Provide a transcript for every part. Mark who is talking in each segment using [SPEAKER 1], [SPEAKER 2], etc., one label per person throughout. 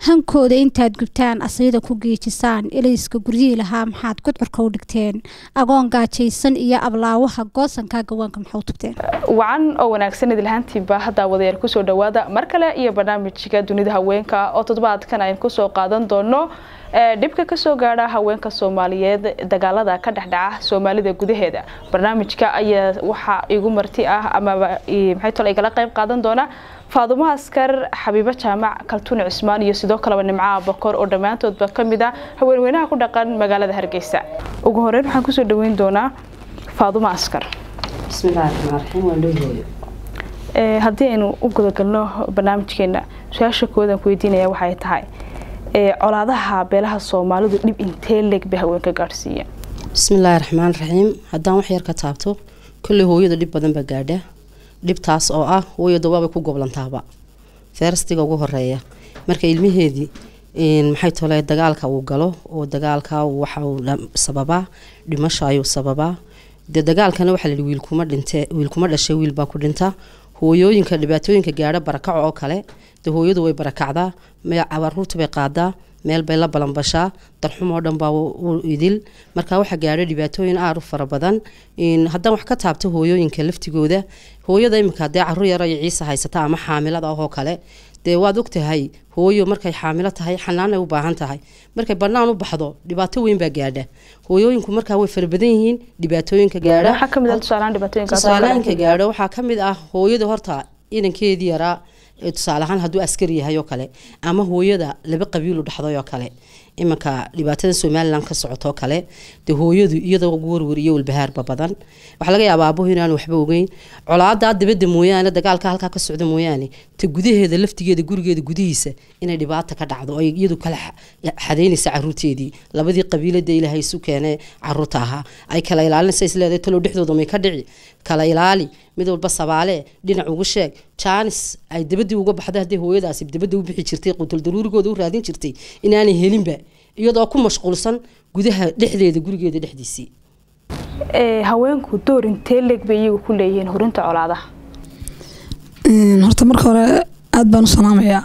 [SPEAKER 1] hankooda intaad gubtaan asayda ku geejisaan ilayska guryihii lahaa maxaad gudcurka u dhigteen agoon gaajaysan iyo ablaawaha goosankaa gawaanka maxaa u tugteen
[SPEAKER 2] wacan oo wanaagsan idilhaantiiba haddaa wadayaal kusoo dhawaada mar kale iyo barnaamijka dunida haweenka oo toddobaadkan aynu kusoo qaadan doono dhibka kasoo gaadha haweenka soomaaliyeed dagaalada ka dhexdhaca soomaalida gudaheeda barnaamijka ayaa waxaa igu marti ah amaba maxay tole igala qayb qaadan doona faadumo askar xabiibo jaamac kaltuun cismaan iyo sidoo kaleba nimcaha bakor oo dhammaantoodba ka mid ah haweenweynaha ku dhaqan magaalada hargeysa ugu horeyn waxaan kusoo dhaweyn doonaa faadumo askar haddii aynu u gudagalno barnaamijkeena su-aasha koodan ku weydiinaya waxay tahay colaadaha beelaha soomaalidu dhib intee leeg bay haweenka gaadhsiiyeen
[SPEAKER 3] bismillaahi raxmaan raxiim haddaan wax yar ka taabto kolley hooyada dhib badan baa gaadha dhibtaas oo ah hooyada waabay ku goblantaaba feerastiga ugu horeeya marka ilmaheedii maxay tole dagaalka uu galo oo dagaalka waxa uu sababaa dhimasho ayuu sababaa dee dagaalkana waxaa layihi wiilkuma dhinte wiilkuma dhashay wiilbaa ku dhinta hooyooyinka dhibaatooyinka gaadha barakaco oo kale dee hooyadu way barakacdaa caruurta bay qaadaa meel bay la balanbashaa darxum oo dhan baa u idil marka waxaa gaadha dhibaatooyin aad u fara badan haddaan wax ka taabto hooyooyinka laftigooda hooyada iminka dee caruur yaro iyo ciise haysata ama xaamilada ahoo kale dee waad ogtahay hooyo markay xaamilo tahay xanaanay u baahan tahay markay banaan u baxdo dhibaato weyn baa gaadha hooyooyinku markaa way fara badan yihiin dhibaatooyinka gaadhatusaalooyinka gaadho waxaa ka mid ah hooyada horta inankeedii yaraa tusaale ahaan hadduu askari yahay oo kale ama hooyada laba qabiilu dhaxday oo kale iminka dhibaatada somalilan ka socotoo kale dee hooyadu iyadoo warwar iyo walbahaarba badan waxaa laga yaaba aabuhu inaan waxba ogeyn colaadaa dabada mooyaane dagaalka halkaa ka socda mooyaane ta gudaheeda laftigeeda gurigeeda gudihiisa inay dhibaata ka dhacdo oo iyadu kala xadeynaysa caruurteedii labadii qabiilada ilaahay isu keene caruurta ahaa ay kala ilaalinaysa isleedahay talow dhexdooda may ka dhici kala ilaali mid walba sabaale dhinac ugu sheeg jaanis ay dabadii uga baxday haddii hooyadaasi dabada u bixi jirtay qutul daruurigooda u raadin jirtay inaanay helinba iyadoo ku mashquulsan gudaha dhexdeeda gurigeeda dhexdiisii
[SPEAKER 2] haweenku door intee leeg bay iyagu ku leeyihiin hurinta colaadaha
[SPEAKER 4] horta marka hore aada baan u salaamayaa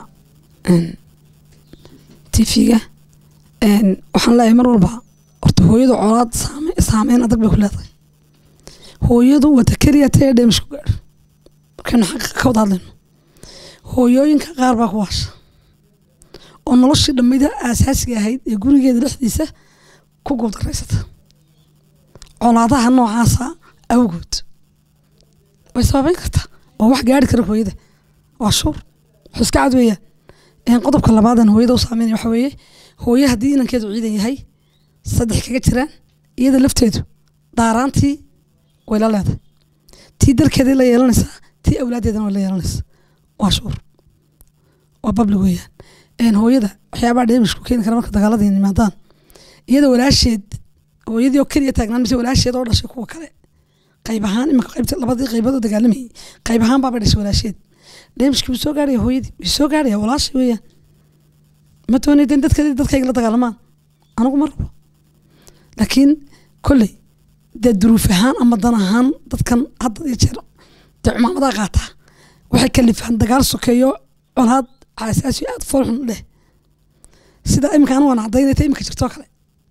[SPEAKER 4] tv-ga waxaan leeyahay mar walba horta hooyadu colaad saameyn adag bay ku leedahay hooyadu wata keliya tee dheemish ku gaadho markaynu xaqiiqa ka wada hadlayno hooyooyinka qaar baa ku waasha oo noloshii dhammida aasaasiga ahayd ee gurigeeda dhexdiisa ku guuldaraysata colaadaha noocaasa awgood way sababeyn kartaa waa wax gaari kara hooyada waa shuur wax iska cad weeyaan qodobka labaadan hooyada u saameynaya waxa weeye hooye haddii inankeedu ciidan yahay saddex kaga jiraan iyada lafteedu daaraantii way la leedahay tii dalkeeday la yeelanaysaa tii awlaadeedana way la yeelanaysaa waa shuur waa babli weeyaan hooyada waxyaabaha dheemishku keeni kara marka dagaalada yimaadaan iyada walaasheed hooyadii oo keliya taagnaan mise walaasheed oo dhashay kuwa kale qayb ahaan imika qaybta labadii qaybood oo dagaalamayay qayb ahaan baabay dhashay walaasheed dheemishkii wuu soo gaaraya hooyadii wuu soo gaaraya walaashay weeyaan ma doonayden dadka dadkayga la dagaalamaan anigu ma rabo laakiin kolley dee duruuf ahaan ama dan ahaan dadkan hadda iyo jeer dee cumaamadaa qaataa waxay kalifaan dagaal sokeeyo colaad aasaasi aada foolxun leh sida imika anu waan cadaynayta imika jirtoo kale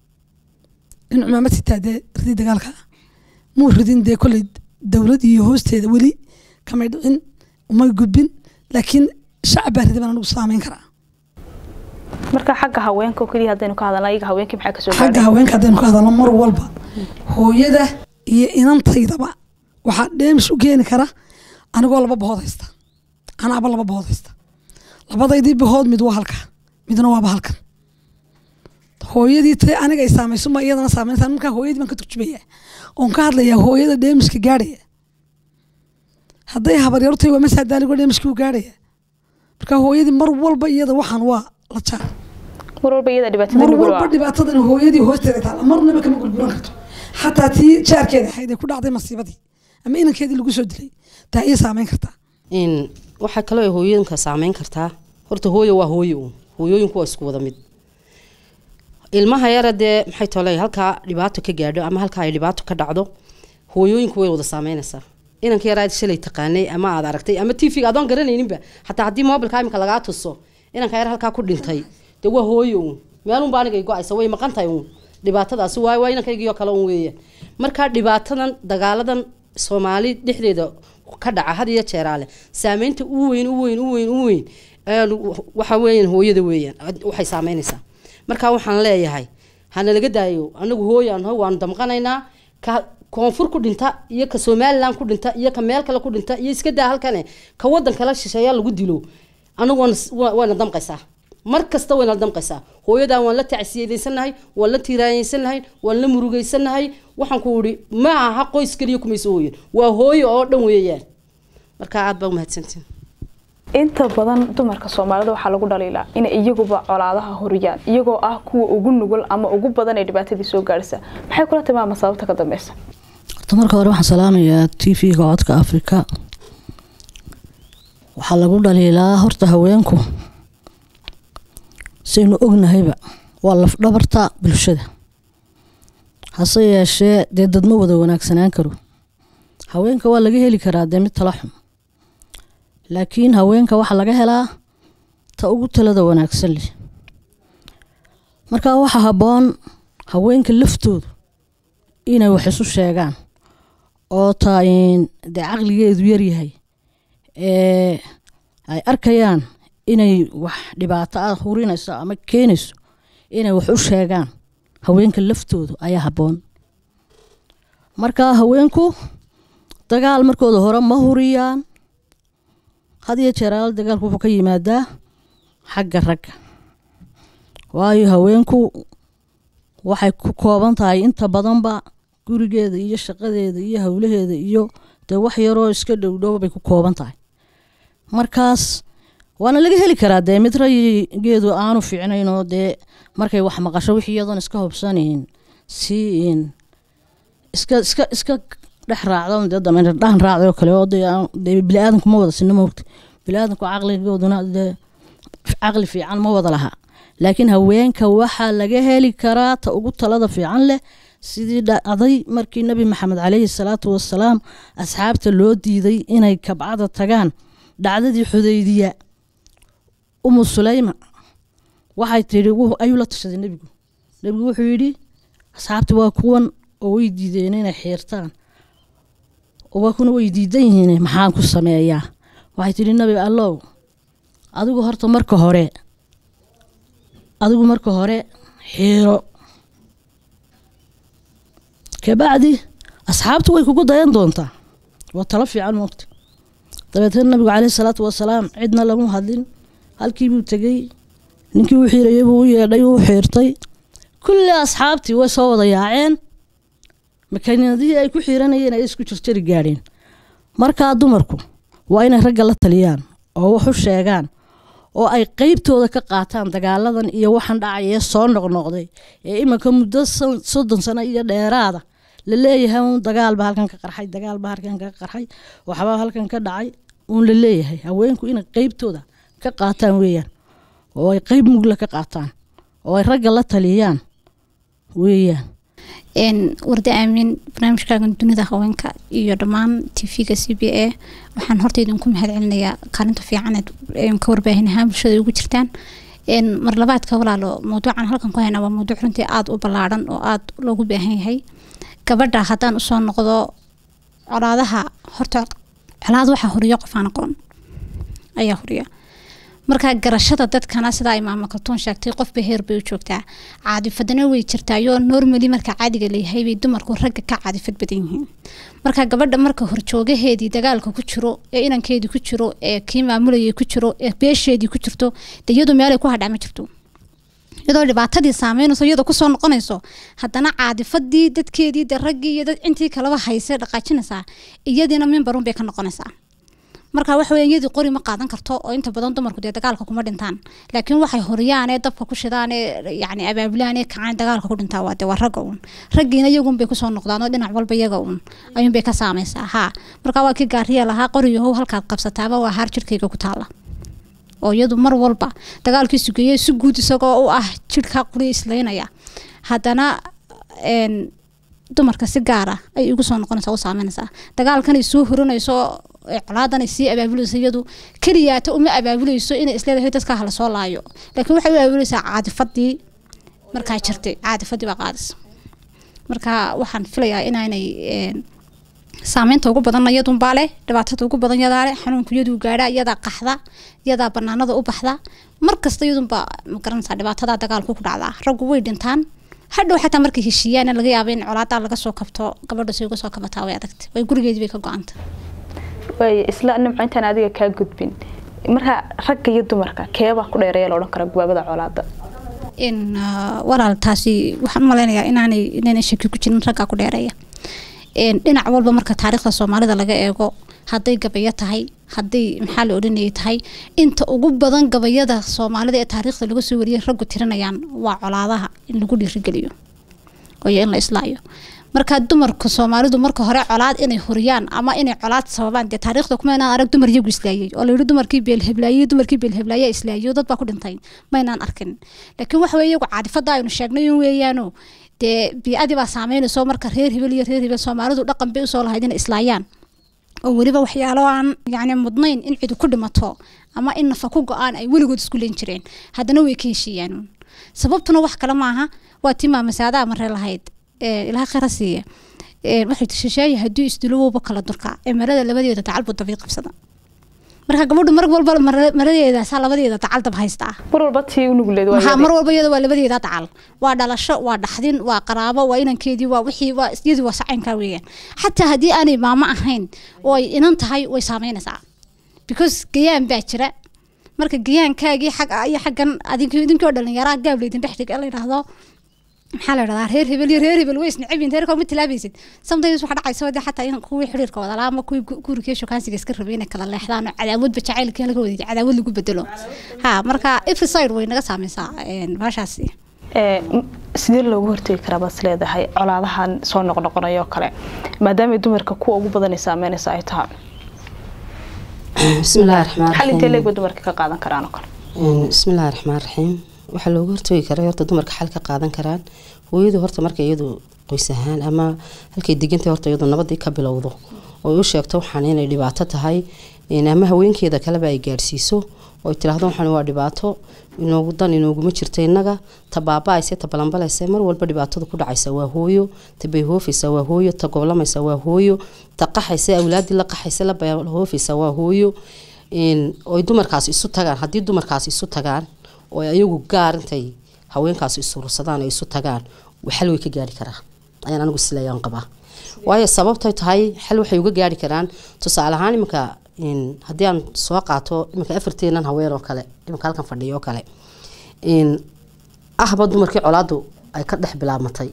[SPEAKER 4] in cumaamad sitaa dee ridii dagaalka muu ridin dee kolley dowlad iyo hoosteeda weli kamay dhicin umay gudbin laakiin shacab baa ridi baan anigu saameyn karaa
[SPEAKER 2] marka xagga haweenka oo keliya haddaynu ka hadalna iyaga haweenkii maxaa kasoo
[SPEAKER 4] xagga haweenka haddaynu ka hadalno mar walba hooyada iyo inantaydaba waxaa dheemish u keeni kara anigoo laba bahood haysta anaaba laba bahood haysta labadaydii bahood mid waa halka midna waaba halkan hooyadii te aniga ay saamayso ma iyadana saameynta markaa hooyadii baan ka turjumaya oon ka hadlayaa hooyada dheemishka gaadhaya hadday habaryartay waa masaadaaligo dheemishkii u gaadhaya marka hooyadii mar walba iyada waxaan waa la jaar
[SPEAKER 2] mar walba iyada dhibaatada
[SPEAKER 4] mar
[SPEAKER 2] nugul
[SPEAKER 4] walba
[SPEAKER 2] waa
[SPEAKER 4] dhibaatadan hooyadii hoosteeda taala marnaba kama gurguran karto xataa tii jaarkeeda ahayd ee ku dhacday masiibadii ama inankeedii lagu soo dilay taa iyo saameyn kartaa
[SPEAKER 3] in waxaa kaloo ay hooyooyinka saameyn kartaa horta hooyo waa hooyo uun hooyooyinku waa isku wada mid ilmaha yara dee maxay toley halkaa dhibaato ka gaadho ama halkaa ay dhibaato ka dhacdo hooyooyinku way wada saameynaysaa inanka yaraa shalay taqaanay ama aad aragtay ama t v-ga adoon garanayninba xataa haddii mobilka imika lagaa tuso inanka yar halkaa ku dhintay dee waa hooyo uun meelunba anigay go-aysa way maqan tahay uun dhibaatadaasi waa waa inankaygiio kale un weeyaan markaa dhibaatadan dagaaladan soomaali dhexdeeda ka dhaca had iyo jeeraale saameynta u weyn u weyn u weyn u weyn waxa weeyaan hooyada weeyaan waxay saameynaysaa markaa waxaan leeyahay hana laga daayo anagu hooyaan ho waanu damqanaynaa ka koonfur ku dhinta iyo ka somalilan ku dhinta iyo ka meel kale ku dhinta iyo iska daa halkane ka wadan kala shisheeya lagu dilo anagu wayna damqaysaa mar kasta wayna damqaysaa hooyadan waan la tacsiyadaysanahay waan la tiiraayeysannahay waan la murugeysanahay waxaan ku ihi ma aha qoys keliya kumayso hooyan waa hooyo oo dhan weeyaan markaa aad baa umahadsantiin
[SPEAKER 2] inta badan dumarka soomaalida waxaa lagu dhaliilaa inay iyaguba colaadaha horiyaan iyagoo ah kuwa ugu nugul ama ugu badan ee dhibaatadii soo gaarhsa maxay kula tilmaama sababta ka dambeysa
[SPEAKER 5] horta marka hore waxaan salaamayaa t v-ga codka afrika waxaa lagu dhaliilaa horta haweenku saynu ognahayba waa lafdhabarta bulshada hase yeeshee dee dad ma wada wanaagsanaan karo haweenka waa laga heli karaa dee mid tala xun laakiin haweenka waxaa laga helaa ta ugu talada wanaagsan leh markaa waxaa habboon haweenka laftoodu inay wax isu sheegaan oo taa dee caqligeedu yaryahay ee ay arkayaan inay wax dhibaato ah hurinayso ama keenayso inay wax u sheegaan haweenka laftoodu ayaa habboon markaa haweenku dagaal markooda hore ma huriyaan had iyo jeeraal dagaalku wuxuu ka yimaadaa xagga ragga waayo haweenku waxay ku kooban tahay inta badanba gurigeeda iyo shaqadeeda iyo howlaheeda iyo dee wax yaroo iska dhowdhow bay ku kooban tahay markaas waana laga heli karaa dee mid rayigeedu aanu fiicnayn oo dee markay wax maqasho wix iyadoon iska hubsanayn si iska iska iska dhex raacdo dee dameer dhahan raacday oo kale oo dee bili-aadanku ma wada sinno moogta bili-aadanku caqligooduna dee caqli fiican ma wada laha laakiin haweenka waxaa laga heli karaa ta ugu talada fiican leh sidii dhacday markii nabi maxamed caleyhi salaatu wasalaam asxaabta loo diiday inay kabcada tagaan dhacdadii xudaydiya umu suleyma waxay tidhi ayuu la tashaday nebigu nebigu wuxuu yidhi asxaabti waa kuwan oo way diideen inay xiirtaan waa kuna way diidan yihiin maxaan ku sameeyaa waxay tidhi nabi allow adigu horta marka hore adigu marka hore xiiro kabacdi asxaabtu way kugu dayan doontaa waa talo fiican moogta dabeetna nabigu caleyhi salaatu wasalaam cidna lamu hadlin halkii buu tegey ninkii u xiirayay buu u yeedhay uu xiirtay kulli asxaabtii way soo wada yaaceen makiinadihii ay ku xiiranayeen ay isku jirjari gaadheen markaa dumarku waa inay ragga la taliyaan oo wax u sheegaan oo ay qeybtooda ka qaataan dagaaladan iyo waxaan dhacaya soo noqnoqday ee iminka muddo soddon sano iyo dheeraada la leeyahay uun dagaalba halkan ka qarxay dagaalba halkan ka qarxay waxbaa halkan ka dhacay uun la leeyahay haweenku inay qeybtooda ka qaataan weeyaan oo ay qeyb mugla ka qaataan oo ay ragga la taliyaan weeyaan
[SPEAKER 1] warda aamin barnaamijkaagan dunida haweenka iyo dhammaan tv-ga c b a waxaan horta idinku mahad celinayaa kaalinta fiicaneed ka warbaahin ahaan bulshada ugu jirtaan mar labaadka walaalo mawduucan halkan ku hayna waa mawduuc runtii aada u ballaadhan oo aada loogu baahan yahay gabadha haddaan usoo noqdo colaadaha horta colaad waxaa horiyo qof aan aqoon ayaa horiya markaa garashada dadkana sida ay maamo kaltuun sheegtay qofba heer bay u joogtaa caadifadana way jirtaayoo normally marka caadiga layahay bay dumarku ragga ka caadifad badan yihiin marka gabadha marka horjoogaheedii dagaalka ku jiro ee inankeedii ku jiro ee kii maamulayay ku jiro ee beesheedii ku jirto de iyadu meelay ku hadhaa ma jirto iyadoo dhibaatadii saameynayso iyadoo kusoo noqonayso haddana caadifadii dadkeedii de raggii iyo dad intii kalaba haysay dhaqaajinaysaa iyadiina mimbarun bay ka noqonaysaa marka waxa weya iyadii qori ma qaadan karto oo inta badan dumarku dee dagaalka kuma dhintaan laakiin waxay horiyaanee dabka ku shidaanee yani abaabulaan ee kacaan dagaalka ku dhintaa waa dee waa ragga uun raggiina iyagun bay kusoo noqdaan oo dhinac walba iyaga uun ayuun bay ka saamaysaa haa marka waa kii gaariya lahaa qoriyahow halkaad qabsataaba waa haar jirkayga ku taala oo iyadu mar walba dagaalkii sugeeyey si guud isagoo u ah jirhkaa quriya islaynaya haddana dumarka si gaara ay igu soo noqonaysaa u saameynaysaa dagaalkan ay soo horinayso ee colaadan ay sii abaabulayso iyadu keliyaata uma abaabulayso inay isleedahay dadka hala soo laayo laakiin waxay u abaabulaysaa caadifadii markaa jirtay caadifadii baa qaadis marka waxaan filayaa inaanay een, saameynta ugu badan iyadunbaa leh dhibaatada ugu badan yadaa leh xanuunku iyaduu gaadha iyadaa qaxda iyadaa banaanada u baxda mar kasta iyadunbaa magaranaysaa dhibaatada dagaalku ku dhacdaa raggu way dhintaan hadhow xataa markay heshiiyaan laga yaaba in colaadaa laga soo kabto gabadha si uga soo kabataa way adagta way gurigeedii bay ka go-anta
[SPEAKER 2] waay isla nimco intaan adiga kaa gudbin marka ragga iyo dumarka keebaa ku dheereeya la odhan karaa gubaabada colaada
[SPEAKER 1] in ah, walaal taasi waxaan u malaynayaa inaanay inaanay shaki ku jirin raggaa ku dheereeya Een, dhinac walba marka taariikhda soomaalida laga eego hadday gabayo tahay hadday maxaa la odhanayay tahay inta ugu badan gabayada soomaalida ee taariikhda laga soo wariyay raggu tirinayaan waa colaadaha in lagu dhiirigeliyo iyo in la islaayo marka dumarka soomaalidu marka hore colaad inay huriyaan ama inay colaad sababaan dee taariikhda kuma inaan arag dumar iyagu islaayay oo layidhi dumarkii beelheblaayey dumarkii beelheblaaye islaayo dad baa ku dhintay maynaan arkin laakiin waxa weye iyagu caadifada aynu sheegnay un weeyaano dee bii-adii baa saameynayso marka reer hebel iyo reer hebel soomaalidu dhaqan bay usoo lahayd inay islaayaan oo weliba waxyaalo aan yacni mudnayn in cidu ku dhimato ama in nafa ku go-aan ay weligood isku leen jireen haddana way ka heshiiyaan uun. sababtuna wax kale maaha waa tii maamasaadaha marre lahayd ee ilaha khayra siiya Ee, waxay ti shisheeye hadduu isdilo wowba kala durka ee marada labadeeda dacal buu dabiiq qabsada marka gabadhu mar walba mara- maradeedaasaa labadeeda dacal dab haystaa
[SPEAKER 2] mar walba tii u nugleed waa
[SPEAKER 1] maxaa
[SPEAKER 2] iyadii.
[SPEAKER 1] mar walba iyada waa labadeeda dacal waa dhalasho waa dhaxdin waa qaraabo waa inankeedii waa wixii waa iyadii waa sacaynkaa weeyaan xataa haddii aanay maamo ahayn oo ay inan tahay way saameynaysaa because gayaan baa jira marka gayaankaagii xag iyo xaggan adink idinkoo dhalinyaraa gaab laydin dhex dhig la yidhaahdo maxaa la yidhahdaa reer hebel iyo reer hebel way isnacabin reerka ma tilaabaysid sometimes waxa dhacaysa wadii xataa in kuwii xiriirka wada laa ama kuwii gu- gurigii shukaansiga iska rabay inay kala leexdaan oo cadaawadba jacaylkii laga wadayay cadaawad lagu bedelo ha marka every side way naga saameysaa een, baashaasi
[SPEAKER 2] Ee, m- sidee loogu hortegi karaa baad isleedahay colaadahan soo noqnoqonayo oo kale maadaama dumarka kuwa ugu badan ay saameynaysa ay tahay
[SPEAKER 3] bismillahi raxmaan
[SPEAKER 2] xal intee leeg
[SPEAKER 3] raxiim
[SPEAKER 2] bay dumarka ka qaadan karaan oo kale
[SPEAKER 3] Een, bismillahi raxmaan raxiim waxaa looga hortagi karaa horta dumarka xal ka qaadan karaan hooyadu horta marka iyadu qoys ahaan ama halkay degantay horta iyadu nabadii ka bilowdo oo ay u sheegto waxaan inay dhibaato tahay een, ama haweenkeeda kaleba ay gaadhsiiso oo ay tiraahdo waxaan waa dhibaato inoogu dan inooguma jirto innaga ta baaba-ayse ta balanbalayse mar walba dhibaatada ku dhacaysa waa hooyo ta bayhoofaysa waa hooyo ta goblamaysa waa hooyo ta qaxaysa awlaadii la qaxaysa la bayhoofaysa waa hooyo een, oo ay dumarkaas isu tagaan haddii dumarkaas isu tagaan oo ay ayagu gaar intay haweenkaas isurursadaan ay isu tagaan xal way ka gaari karaa ayaan anigu isleeyaan qabaa waayo sababtay tahay xal waxay uga gaari karaan tusaale ahaan iminka een, haddii aan soo qaato iminka afarteenan haween oo kale iminka halkan fadhiyo oo kale een, ahba dumarkii colaadu ay ka dhex bilaabmatay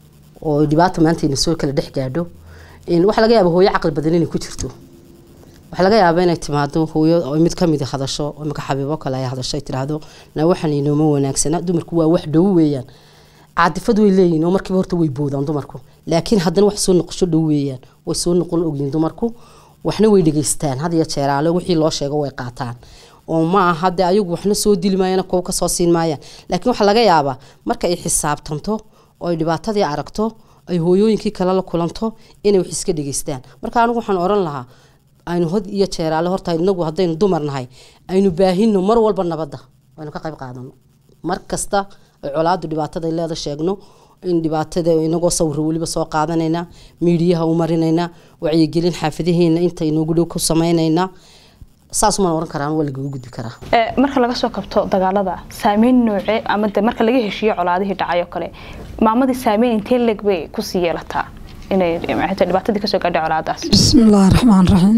[SPEAKER 3] oo dhibaata maantayna soo kala dhex gaadho een, waxaa laga yaaba hooyo caqli badan inay ku jirto waxaa laga yaabaa inay timaado hooyo oo mid kamid hadasho oo imika xabiibo kale ay hadasho ay tiraahdo na waxaan inooma wanaagsana dumarku waa wax dhow weeyaan caadifad way leeyihin oo markiiba horta way boodaan dumarku laakiin haddana wax soo noqosho dhow weeyaan way soo noqon ogyihin dumarku waxna way dhegeystaan had iyo jeeraale wixii loo sheego way qaataan oo ma aha dee ayagu waxna soo dili maayaan kuwa kasoo siin maayaan laakiin waxaa laga yaabaa marka ay xisaabtanto oo ay dhibaatadii aragto ay hooyooyinkii kale la kulanto inay wax iska dhegeystaan marka anigu waxaan oran lahaa aynu had iyo jeeraale horta inagu haddaynu dumar nahay aynu baahino mar walba nabadda aynu ka qayb qaadano mar kasta ay colaadu dhibaatada ay leeda sheegno in dhibaatada inagoo sawiro weliba soo qaadanayna miidiyaha u marinayna wacyigelin xaafadaheena inta inoogu dhow ku samaynaynaa saasumaan oran karaan waa lagaga gudbi karaa
[SPEAKER 2] Ee, marka laga soo kabto dagaalada saameyn noocee ama de marka laga heshiiyo colaadihii dhacay oo kale maamadii saameyn intee leeg bay kusii yeelataa inay maxay tahay dhibaatadii kasoo gaadhay colaadaas
[SPEAKER 4] بسم الله الرحمن الرحيم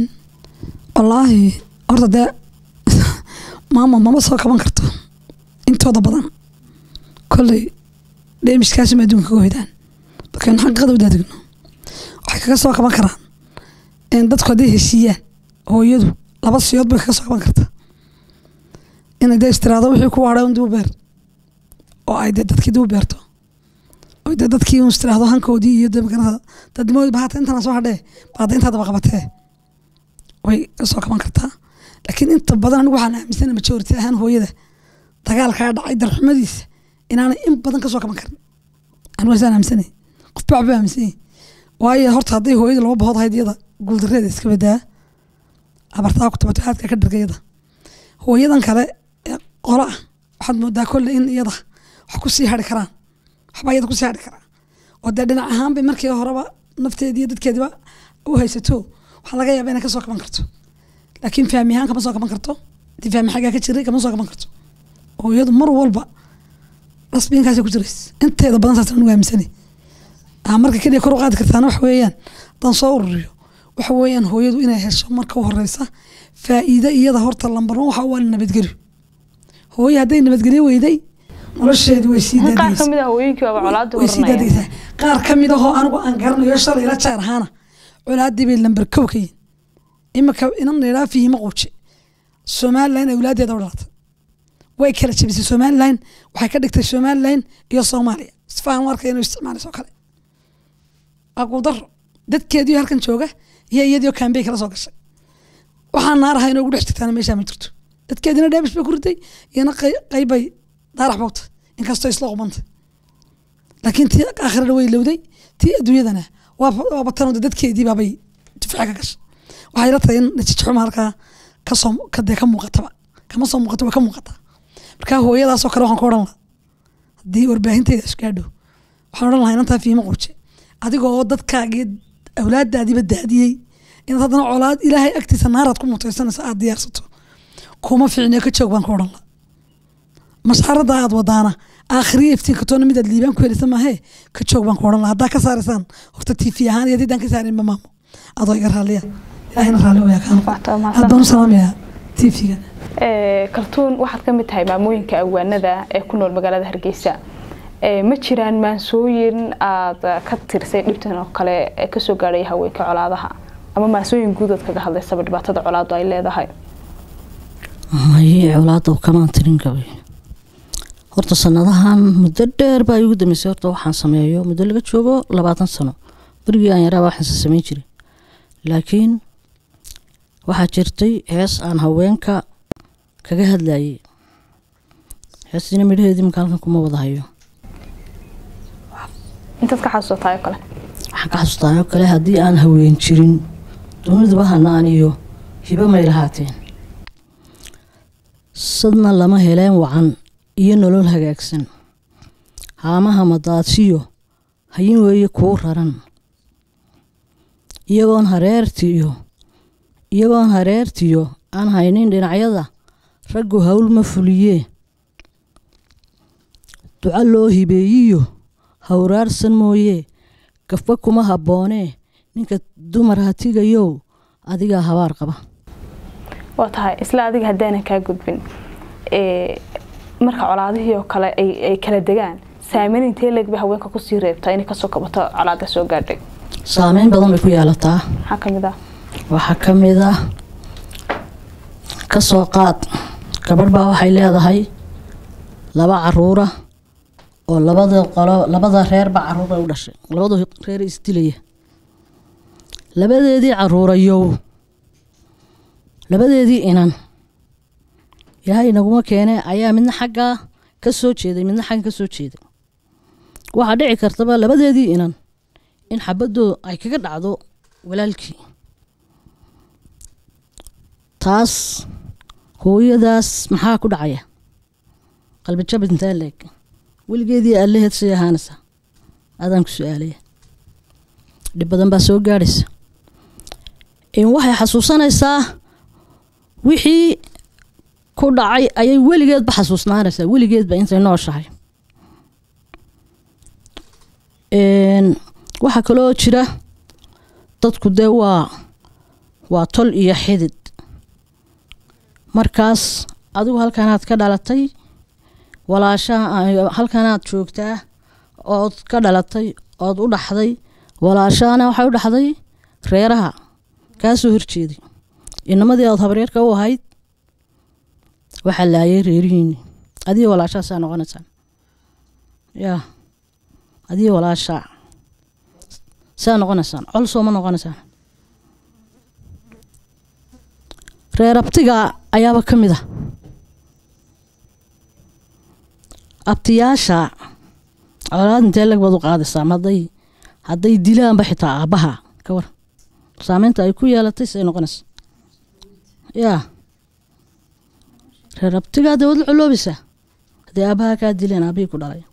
[SPEAKER 4] والله horta dee maama mama soo kaban karto intooda badan kolley dheemishkaasi ma adduunka ka hoydaan markaynu xaqiiqada u daadigno waxay kaga soo kaban karaan in dadku hadday heshiiyaan hooyadu laba siyood bay kaga soo kaban kartaa inay dee istiraado wixii ku waadhay un dib u beer oo ay dee dadkii dib u beerto oo dee dadkii un istiraado hankoodii iyo dee magarada dadnimoodi bahata intana soo hadhee baada intaa daba qabatee way ka soo kaban kartaa laakiin inta badan anigu waxaan aaminsana majority ahaan hooyada dagaalkaa dhacay darxumadiisa inaanay in badan ka soo kaban karin anigu waasaan aaminsanay qof baa waxba aaminsan yahay waayo horta hadday hooyada laba bahood ahayd iyada guuldareeda iska badaa abartaa ku tabato aadka ka dhargayada hooyadan kale ee qolo ah waxaad moodaa kolle in iyada wax kusii hari karaan waxba iyada kusii hari karaa oo dee dhinac ahaan bay markii horeba nafteediiyo dadkeediba u haysato waxaa laga yaaba inay kasoo kaban karto laakiin fahmi ahaan kama soo kaban karto hadii fahmi xaggaa ka jiray kama soo kaban karto hooyadu mar walba rasbiinkaasay ku jirays inteeda badan saas anu aaminsani aa marka keliya kor u qaadi kartaana waxa weeyaan haddaan soo ururiyo waxa weeyaan hooyadu inay hesho marka u horeysa faa'iide iyada horta lambar one waxa u ah nabadgelyo hooye hadday nabadgelyo weyday nolosheedu way sii
[SPEAKER 2] qaar ka
[SPEAKER 4] daadaysa
[SPEAKER 2] mid ah hooyinkii waaba colaadii
[SPEAKER 4] way sii
[SPEAKER 2] horanaya
[SPEAKER 4] daadaysaa qaar ka mid ahoo anigu aan garanayo shalay la jeer ahaana colaadii bay lambar kow ka yihin imika inan laydhaa fihima quuje somalilan awlaadeeda u dhalatay way kala jebisay somalilan waxay ka dhigtay somalilan iyo soomaaliya isfahan u arkay inuu isticmaalayso oo kale waa guudaro dadkeediio halkan jooga iyo iyadiio kambey kala soo gashay waxaan naaraha inoogu dhex jirtaana meeshaa ma jirto dadkeedina dheebish bay ku riday iyana qey- qeybbay daarax bowtay inkastoo isla qubantay laakiin tii aakhirana way lowday tii adduunyadana waa- waa batanooda dadkeedii baabay difaaca ka gashay waxay la tahay in natiijxuma halkaa kasoo kadee ka muuqataba kama soo muuqato way ka muuqataa marka hooyadaasoo kale waxaan ku odhan lahaa haddii warbaahinteeda isgaadho waxaan odhan lahaa inantaa fiima quuje adiga oo dadkaagii awlaadaadiiba daadiyey inaad haddana colaad ilaahay agtiisa naaraad ku mutaysanaysa aad diyaarsato kuma fiicne ka joog baan ku odhan lahaa masxarada aad wadaana aakhiriya iftiinka toona midaad liibaan ku helisa maahee ka joog baan ku odhan lahaa haddaa ka saaraysaan horta tv ahaan iyo haddii aan ka saarinba maamo adoo iga raalliya ilaahayna raalli wayaa kaan
[SPEAKER 2] Waxtaa
[SPEAKER 4] aad
[SPEAKER 2] mahadsan.
[SPEAKER 4] baan u salaamayaa tvga
[SPEAKER 2] Ee, kaltuun waxaad ka mid tahay maamooyinka awaanada ee ku nool magaalada hargeysa Ee, ma jiraan maansooyin aad ka tirsay dhibtan oo kale ee kasoo gaadhay haweenka colaadaha ama maansooyin guud aad kaga hadlaysaba dhibaatada colaadu ay leedahay
[SPEAKER 5] maye colaada kamaan tirin gabay horta sanadahan muddo dheer baa igu dambeysay horta waxaan sameeyo muddo laga joogo labaatan sano berigii aan yaraa waxaanse sameyn jiray laakiin waxaa jirtay hees aan haweenka kaga hadlayay heestina midhaheedii marka halkan kuma wada hayo
[SPEAKER 2] intaad ka xasuusataa oo kale
[SPEAKER 5] waxaan ka xasuustaa oo kale haddii aan haween jirin duniduba hanaan iyo hibo may lahaateen sadna lama heleen wacan iyo nolol hagaagsan haamaha madaadsiyo hayin weeye kuu raran iyagoon hareertiyo iyagoon hareertiyo aan haynin dhinacyada raggu hawl ma fuliyee duco loo hibeeyiyo hawraarsan mooyee gafba kuma habboonee ninka dumar hatigayow adigaa habaar qaba
[SPEAKER 2] waa tahay isla adiga haddaanan kaa gudbin ee, marka colaadihii oo kale ay ay kala degaan saameyn intee leeg bay haweenka kusii reebtaa inay kasoo kabato colaada soo gaadhay
[SPEAKER 5] saameyn badan bay ku yeelataa
[SPEAKER 2] maxaa ka mid ah
[SPEAKER 5] waxaa ka mid ah ka soo qaad gabadh baa waxay leedahay laba caruura oo labada qolo labada reerba caruur bay u dhashay labada reer isdilaya labadeedii caruurayow labadeedii inan ilaahay naguma keene ayaa midna xaggaa ka soo jeeday midna xagga ka soo jeeday waxaa dhici kartaba labadeedii inan in xabadooda ay kaga dhacdo walaalkii taas hooyadaas maxaa ku dhacaya qalbi jabid intaa leeg weligeedii allaheed say ahaanaysa adaan ku su-aalaya dhib badan baa soo gaadhaysa in waxay xasuusanaysaa wixii ku dhacay ayay weligeedba xasuusnaanaysaa weligeedba intay nooshahay Een, waxaa kaloo jira dadku dee waa waa tol iyo xidid markaas adigu halkanaad ka dhalatay walaashaha halkanaad joogtaa ood ka dhalatay ood u dhaxday walaashahana waxay u dhaxday reeraha kaa soo horjeeday inamadii aad habreerka u ahayd waxaa laayay reerihiini adiga walaashaha saa noqonaysaan yaa adiga walaashaa saa noqonaysaan col sooma noqonaysaan reer abtiga ayaaba ka mid ah abtiyaasha colaad intee lag baad u qaadaysaa ma hadday hadday dilaanba xitaa aabbaha ka war saameynta ay ku yeelatay say noqonaysa yaa reer abtigaa dee waad la coloobaysaa haddii aabaha kaa dileen aabihii ku dhalay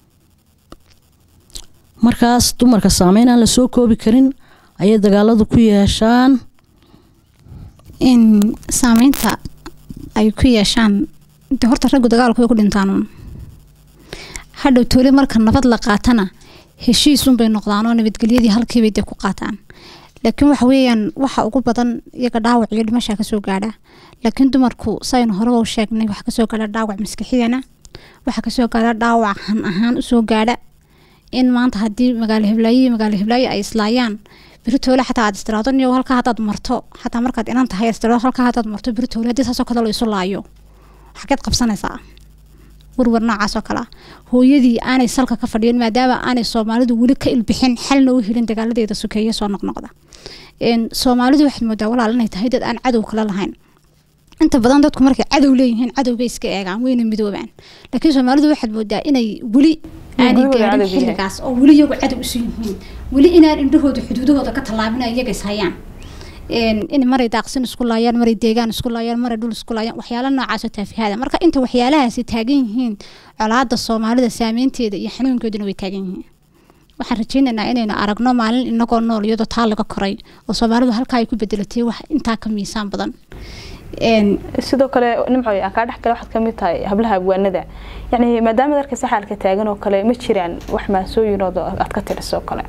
[SPEAKER 5] markaas dumarka saameyn aan la soo koobi karin ayay dagaaladu ku yeeshaan
[SPEAKER 1] in saameynta ay ku yeeshaan de horta raggu dagaalku way ku dhintaan hadhow toole marka nabad la qaatana heshiisunbay noqdaan oo nabadgelyadii halkiibay dee ku qaataan laakiin waxa weeyaan waxa ugu badan iyaga dhaawac iyo dhimasha kasoo gaadha laakiin dumarku saynu horeba u sheegnay waxa kasoo gaadha dhaawac maskixiyana waxa kasoo gaadha dhaawac han ahaan usoo gaadha in maanta haddii magaalo hiblaayo iyo magaalo hiblaayo ay islaayaan biritoole xataa aad istiraado niyo halkaa haddaad marto xataa markaad inan tahay istiraado halkaa haddaad marto biritoole haddii saasoo kale la isu laayo xageed qabsanaysaa warwar noocaasoo kale ah hooyadii aanay salka ka fadhiyin maadaama aanay soomaalidu weli ka ilbixin xalna u helin dagaaladeeda sokeeye soo noqnoqda soomaalidu waxaad moodaa walaal inay tahay dad aan cadow kale lahayn inta badan dadku markay cadow leeyihiin cadowbay iska eegaan wayna midoobaan laakiin soomaalidu waxaad moodaa inay weli aanay gaarin xilligaas oo weli iyagu cadow isu yihiin weli inaan indhahooda xuduudahooda ka tallaabin iyaga is hayaan in maray daaqsin isku laayaan maray deegaan isku laayaan maray dhul isku laayaan waxyaala noocaasoo taafihaada marka inta waxyaalahaasi taagan yihiin colaada soomaalida saameynteeda iyo xanuunkeeduna way taagan yihiin waxaan rajeynaynaa inaynu aragno maalin inagoo nool iyadoo taa laga koray oo soomaalidu halkaa ay ku bedelatay wax intaa ka miisaan badan
[SPEAKER 2] sidoo kale nimcoy aan kaa dhex gala waxaad kamid tahay hablaha abwaanada yani maadaama darka saxaalka taagan oo kale ma jiraan wax maasooyinood aad ka tiriso kale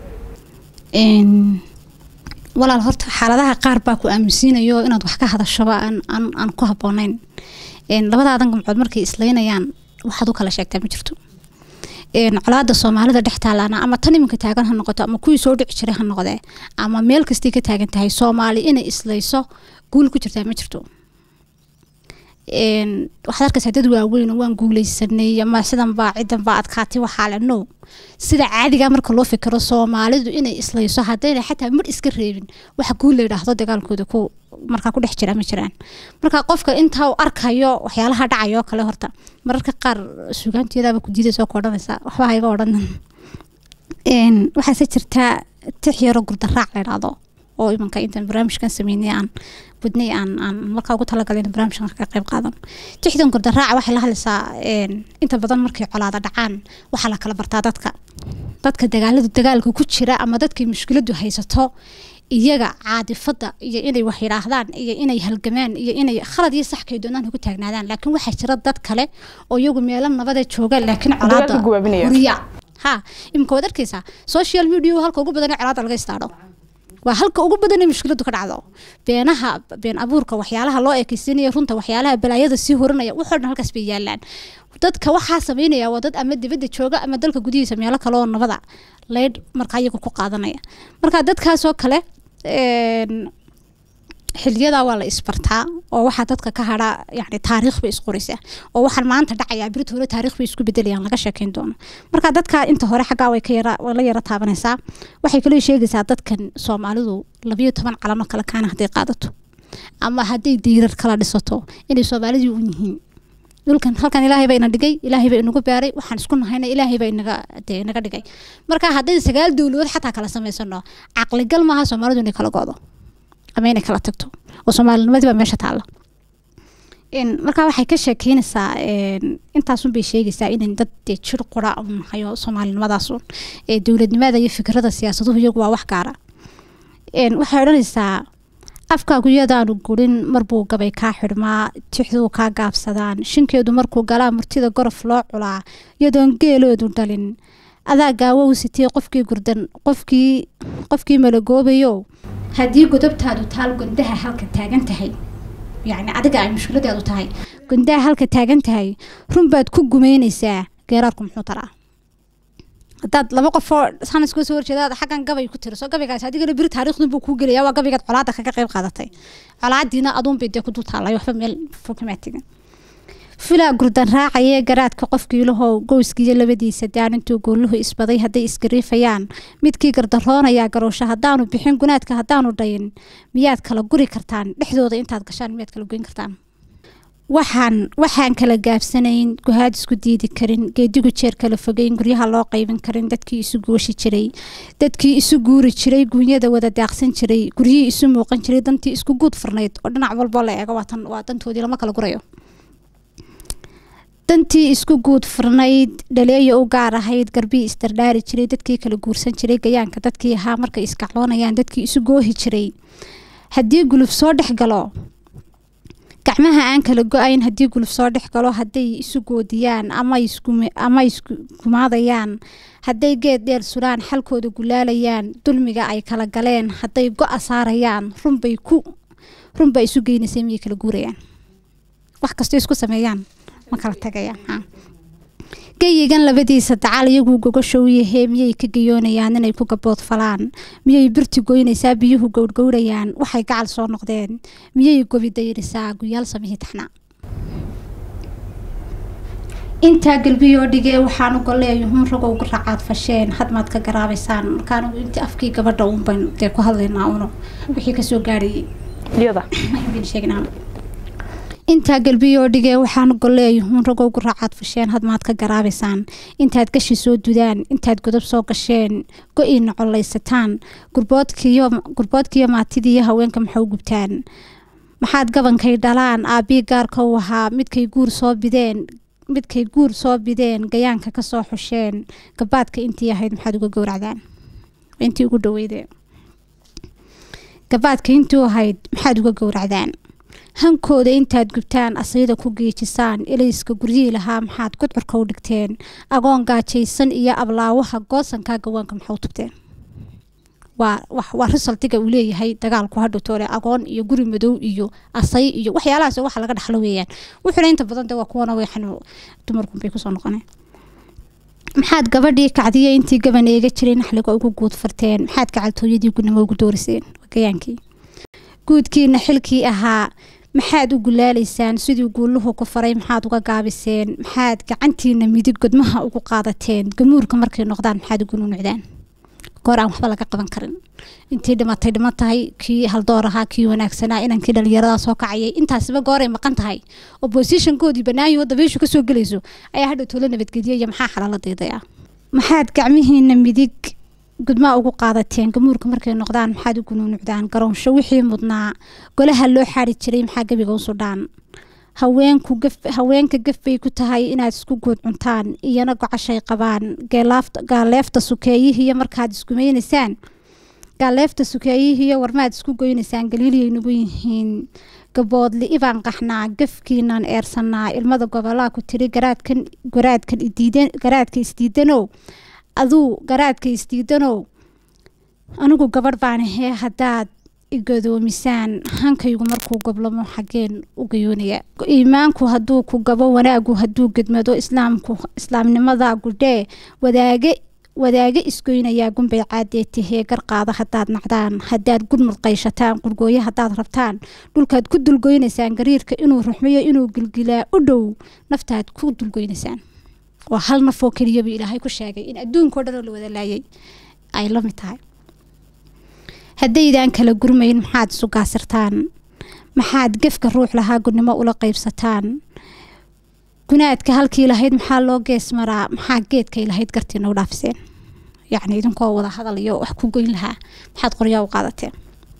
[SPEAKER 1] walaal horta xaaladaha qaar baa ku aaminsiinayo inaad wax ka hadashoba aan ku habooneyn labadaadan gamcood markay islaynayaan waxaad u kala sheegtaa ma jirto colaada soomaalida dhex taalaana ama tan iminka taagan ha noqoto ama kuwii soo dhici jiray ha noqdee ama meel kastay ka taagan tahay soomaali inay islayso guul ku jirtaa ma jirto waxaad arkaysaa dad waaweyn waan guuleysanay ama sidan baa cidan baa adkaatay waxaa le no sida caadiga marka loo fikiro soomaalidu inay islayso haddayna xataa mar iska reebin waxa guul la yidhaahdo dagaalkooda ku markaa ku dhex jira ma jiraan marka qofka intaa uu arkayo waxyaalaha dhacayo kale horta mararka qaar sugaanteedaaba ku diidaysa oo ka odhanaysa waxba ha iga odhanin waxaase jirtaa tix yaro gurdaraac la idhaahdo oo imanka intaan barnaamijkan sameynay aan budnay aan aan markaa ugu talagalay in barnaamijkan ka qayb qaadan tixdan gurdaraaca waxay la hadlaysaa inta badan markay colaada dhacaan waxaa la kala bartaa dadka dadka dagaalada dagaalka ku jira ama dadkay mushkiladu haysato iyaga caadifada iyo inay wax yidhaahdaan iyo inay halgamaan iyo inay khalad iyo saxkay doonaan ugu taagnaadaan laakiin waxaa jira dad kale oo iyagu meelo nabada jooga laakiin colaada huriya ha imika waad arkaysaa social media halka ugu badan ee colaada laga istaadho waa halka ugu badan ee mushkiladu ka dhacdo beenaha been abuurka waxyaalaha loo ekeysiinaya runta waxyaalaha balaayada sii horanaya waxoo dhan halkaas bay yaalaan dadka waxaa sameynaya waa dad ama dibadda jooga ama dalka gudihiisa meelo kale oo nabada leydh markaa iyaga ku qaadanaya marka dadkaasoo kale xiliyadaa waa la isbartaa oo waxaa dadka ka hadha yani taariikh bay isqoraysaa oo waxaan maanta dhacayaa birita hore taariikh bay isku bedelayaan laga sheekeyn doono marka dadka inta hore xaggaa way ka yara way la yara taabanaysaa waxay kaloo sheegaysaa dadkan soomaalidu labayo toban calamo kale kaana hadday qaadato ama hadday diirar kala dhisato inay soomaalidii u yihiin dhulkan halkan ilaahay baa ina dhigay ilaahay baa inagu beeray waxaan isku nahayna ilaahay baa inaga dee inaga dhigay marka hadday sagaal dowladood xataa kala samaysano caqligal maaha soomaalidu inay kala go'do ama inay kala tagto oo soomaalinimadii baa meesha taalla markaa waxay ka sheekeynaysaa intaasun bay sheegaysaa inan dad dee jir qura u nahayo soomaalinimadaasuun ee dowladnimada iyo fikrada siyaasaduhu iyagu waa wax gaara waxay odhanaysaa afkaagu yadaanu gurin marbuu gabay kaa xidhmaa tixduu kaa gaabsadaan shinkeedu markuu galaa murtida gorof loo culaa yadoon geeloodu dhalin adaa gaawo u sitee qofkii gurdan qofkii qofkii malagoobayo haddii godobtaadu taal gondaha halka taagan tahay yacni adiga ay mushkiladaadu tahay gondaha halka taagan tahay run baad ku gumeynaysaa geeraarku muxuu taraa haddaad laba qofoo san iska soo horjeedaad xaggan gabay ku tiriso gabaygaas adigana biri taariikhdun buu kuu gelaya waa gabaygaad colaada kaga qayb qaadatay colaadiina aduun bay dee ku dul taallay waxba meel fokamaa tegin filaa gurdan raacayee garaadka qofkiilahow gowskiiyo labadiisa daan intuu goolluhu isbaday hadday isgariifayaan midkii gardaroonayaa garoosho haddaanu bixin gunaadka haddaanu dhayin miyaad kala guri kartaan dhexdooda intaad gashaan miyaad kala goyn kartaan waxaan waxaan kala gaabsanayn guhaad isku diidi karin geedigu jeer kala fogeyn guryaha loo qaybin karin dadkii isu gooshi jiray dadkii isu guuri jiray guunyada wada daaqsan jiray guryihii isu muuqan jiray dantii isku guud furnayd oo dhinac walbo la eego waatan waa dantoodii lama kala gurayo dantii isku guud furnayd dhaleeya u gaar ahayd garbii isdardhaari jiray dadkii kala guursan jiray gayaanka dadkii ahaa markay iskacloonayaan dadkii isu goohi jiray haddii guluf soo dhex galo gacmaha aan kala go-ayn haddii guluf soo dhex galo hadday isu goodiyaan ama ama iskumaadayaan hadday geed dheer sulaan xalkooda gulaalayaan dulmiga ay kala galeen hadday go-a saarayaan runbay ku runbay isu geynaysay miyay kala guurayaan wax kastoo isku sameeyaan ma kala tagayaan geyigan labadiisa dacal iyaguu gogashow yahee miyay ka gayoonayaan inay ku gabood falaan miyay birti goynaysaa biyuhu gowrgowrayaan waxay gacal soo noqdeen miyay gobi dayrisaa guyaal samihii taxnaa intaa galbiyoo dhigee waxaanu goleeyuhun ragow raacaad fasheen hadmaad ka garaabaysaan markaan intii afkii gabadha uunban dee ku hadlaynaa uno wixii kasoo gaarayay
[SPEAKER 2] iyada
[SPEAKER 1] sheegnaa intaa galbiyoo dhigee waxaan goleeyuhun ragow raacaad fasheen hadmaad ka garaabaysaan intaad gashi soo dudaan intaad godob soo gasheen go-iina collaysataan gurboodkiiyo maatidiiyo haweenka maxau gubtaan maxaad gabankay dhalaan aabii gaarka u ahaa midkay guur soo bideen midkay guur soo bideen gayaanka kasoo xusheen gabaadka intii ahayd maxaad uga gowracdaan intii ugu dhaweyde gabaadka intuu ahayd maxaad uga gowracdaan hankooda intaad gubtaan asayda ku geejisaan ilayska guryihii lahaa maxaad gudcurka u dhigteen agoon gaajaysan iyo ablaawaha goosankaa gawaanka maxau tubteen waa risaltiga uu leeyahay dagaalku hadhowtoole agoon iyo guri madow iyo asay iyo waxyaalahaas waxa laga dhaxlo weeyaan wuxuuna inta badan de waa kuwana weexan dumarkunbay kusoo noqoneen maxaad gabadhii kacdiya intii gaban eega jiray naxliga ugu guud farteen maxaad gacaltooyadii gunimo ugu dooriseen gayaankii guudkiina xilkii ahaa maxaad u gulaalaysaan sidii guuluhu ku faray maxaad uga gaabiseen maxaad gacantiina midig godmaha ugu qaadateen gamuurka markay noqdaan maxaad ugu nunucdaan goor aan waxba laga qaban karin intii dhimatay dhiman tahay kii haldoor ahaa kii wanaagsanaa inankii dhalinyaradaa soo kacayay intaasiba gooray maqan tahay oppositionkoodii banaayo dabeyshu kasoo gelayso ayaa hadhow tolo nabadgediya iyo maxaa xalaala daydaya maxaad gacmihiina midig gudmaa ugu qaadateen gamuurka markay noqdaan maxaad u gunuunucdaan garoonsho wixii mudnaa golaha loo xaari jiray maxaa gebiga u sudhaan haweenku haweenka gaf bay ku tahay inaad isku guud cuntaan iyana gocashay qabaan gaaleefta sukeeyihiiyo markaad iskumaynaysaan gaaleefta sukeeyihiiyo warmaad isku goynaysaan galiiliyay nagu yihiin gaboodli ibaan qaxnaa gafkiinaan eersanaa ilmada gobolaa ku tiri garaadkan garaadkan idiidan garaadka isdiidanow aduu garaadka isdiidanow anigu gabadh baan ahee haddaad igadoomisaan hankaygu markuu goblamo xageen u gayoonaya iimaanku hadduu ku gabo wanaagu hadduu gedmado islaamku islaamnimada gudhee wadaage wadaage isgoynayaa gunbay caadee tahee garqaada haddaad nacdaan haddaad gudmud qayshataan qurgooyo haddaad rabtaan dhulkaad ku dulgoynaysaan gariirka inuu ruxmayo inuu gilgilaa u dhow naftaad ku dulgoynaysaan waa hal nafoo keliyaba ilaahay ku sheegay in adduunkao dhanoo la wada laayay ay la mid tahay haddaydaan kala gurmayn maxaad isu gaasirtaan maxaad gefka ruux lahaa gudnimo ula qaybsataan gunaadka halkii lahayd maxaa loo gees maraa maxaa geedkay lahayd gartiina u dhaafiseen yacni idinkoo wada hadal iyo wax ku goyn lahaa maxaad qoryaa u qaadateen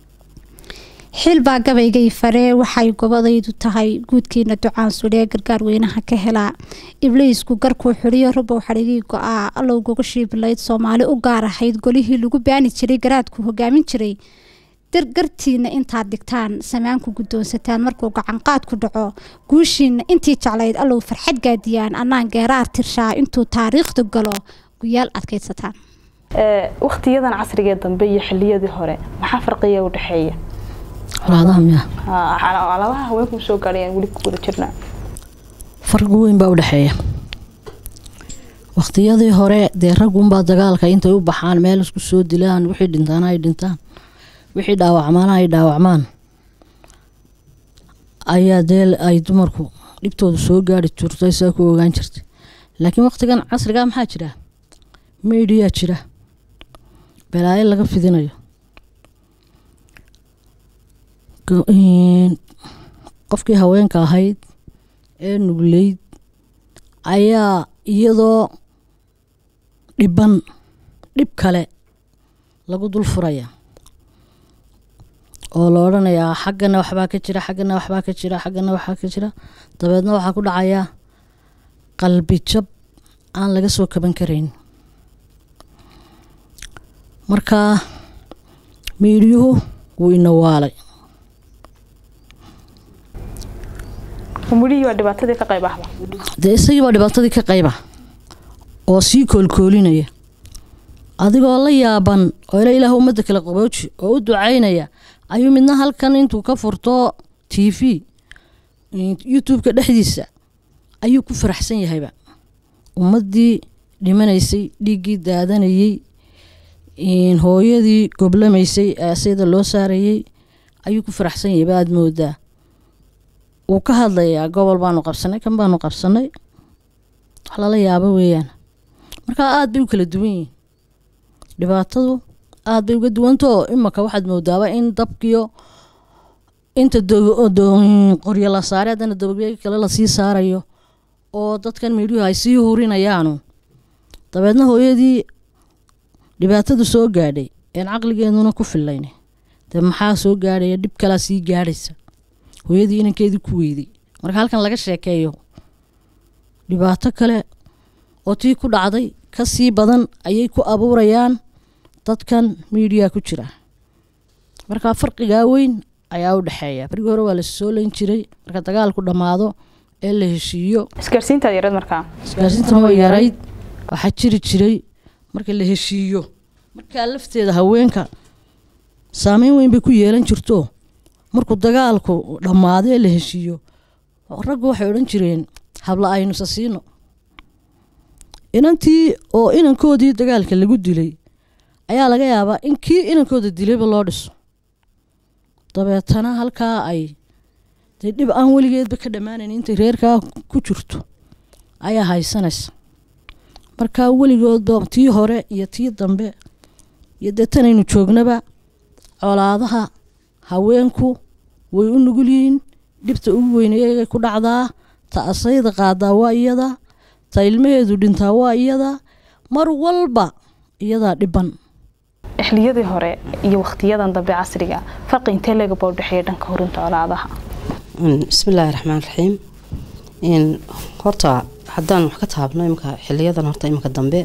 [SPEAKER 1] xil baa gabaygay faree waxay gobadaydu tahay guudkiina ducaan sudhee gargaar weynaha ka helaa ibliisku garkuu xidhiyo rubow xadhigii go-aa allow gogashii bilayd soomaali u gaar ahayd golihii lagu baani jiray garaadku hogaamin jiray gartiina intaad dhigtaan samaanku guddoonsataan markuu gacanqaad ku dhaco guushiina intii jeclayd allow farxad gaadiyaan annaan geeraar tirshaa intuu taariikhda galo guyaal adkaydsataan
[SPEAKER 2] waktiyadan casrigee dambe iyo xiliyadii hore maxaa farqiya u dhexeeya
[SPEAKER 5] colaadaha miya
[SPEAKER 2] calaamaha haweenku soo gaadhayaan weli ku wada jirnaa
[SPEAKER 5] farqi weyn baa u dhexeeya waqtiyadii hore dee raggunbaa dagaalka intay u baxaan meel isku soo dilaan wixii dhintaana ay dhintaan wixii dhaawacmaana ay dhaawacmaan ayaa dee ay dumarku dhibtooda soo gaari jirtay saa ku ogaan jirtay laakiin waqtigan casrigaa maxaa jira meydhiyaa jira balaayo laga fidinayo qofkii haweenka ahayd ee nugleyd ayaa iyadoo dhiban dhib kale lagu dul furaya oo la odhanayaa xaggana waxbaa ka jira xaggana waxbaa ka jira xaggana waxbaa ka jira dabeedna waxaa ku dhacaya qalbi jab aan laga soo kaban karayn marka miidiyuhu wuu ina waalay
[SPEAKER 2] umulihii waa dhibaatadii ka qayb ahba
[SPEAKER 5] dee isagii baa dhibaatadii ka qayba oo sii koolkoolinaya adigoo la yaaban oo ila ilaah ummadda kale qabooji oo u ducaynaya ayuu midna halkan intuu ka furto t v youtube-ka dhexdiisa ayuu ku faraxsan yahayba ummaddii dhimanaysay dhiiggii daadanayey hooyadii goblamaysay ee asayda loo saarayey ayuu ku faraxsan yahayba aada moodaa wuu ka hadlayaa gobol baanu qabsanay kan baanu qabsanay wax lala yaabo weeyaan markaa aada bay u kala duwan yihiin dhibaatadu aada bay uga duwantao imaka waxaad moodaaba in dabkiyo inta qoryo la saaray haddana dabagyo kale lasii saarayo oo dadkan miidhuhu ay sii hurinayaanu dabeedna hooyadii dhibaatadu soo gaadhay een caqligeeduna ku filayn dee maxaa soo gaadhaya dhib kalaa sii gaadhaysa hooyadii inankeedii ku weyday marka halkan laga sheekeeyo dhibaato kale oo tii ku dhacday ka sii badan ayay ku abuurayaan dadkan miidiya ku jira marka farqigaa weyn ayaa u dhexeeya barigii hore waa la soo layn jiray marka dagaalku dhammaado ee la heshiiyo
[SPEAKER 2] isgaarsiintaad yarad markaa
[SPEAKER 5] isgaarsiintana waa yarayd waxaa jiri jiray marka la heshiiyo markaa lafteeda haweenka saameyn weyn bay ku yeelan jirto markuu dagaalku dhammaado ee la heshiiyo raggu waxay odhan jireen habla aynusa siino inantii oo inankoodii dagaalka lagu dilay ayaa laga yaabaa in kii inankooda dilayba loo dhiso dabeetana halkaa ay dee dhib aan weligeedba ka dhammaanayn intay reerkaa ku jirto ayaa haysanaysa markaa weligoodba tii hore iyo tii dambe iyo dee tanaynu joognaba colaadaha haweenku way u nugul yihiin dhibta ugu weyn iyagay ku dhacdaa ta asayda qaadaa waa iyada ta ilmaheedu dhintaa waa iyada mar walba iyadaa dhiban
[SPEAKER 2] xiliyadii hore iyo wakhtiyadan dambe casriga farqi intee leegaba u dhexeeya dhanka horinta colaadaha
[SPEAKER 3] bismillaahi raxmaan raxiim n horta haddaan wax ka taabno imika xiliyadan horta imika dambe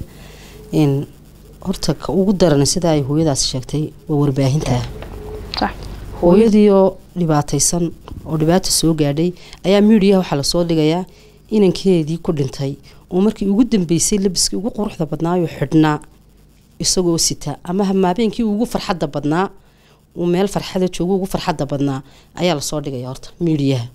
[SPEAKER 3] n horta ka ugu daran sida ay hooyadaas sheegtay waa warbaahinta
[SPEAKER 2] sax
[SPEAKER 3] hooyadiioo dhibaataysan oo dhibaata soo gaadhay ayaa miidiyaha waxaa lasoo dhigayaa inankeedii ku dhintay oo markii ugu dambeysay labiskii ugu quruxda badnaayoo xidhnaa isagoo sita ama hamaabenkii ugu farxadda badnaa uu meel farxada joogo ugu farxadda badnaa ayaa lasoo dhigaya horta miidiyaha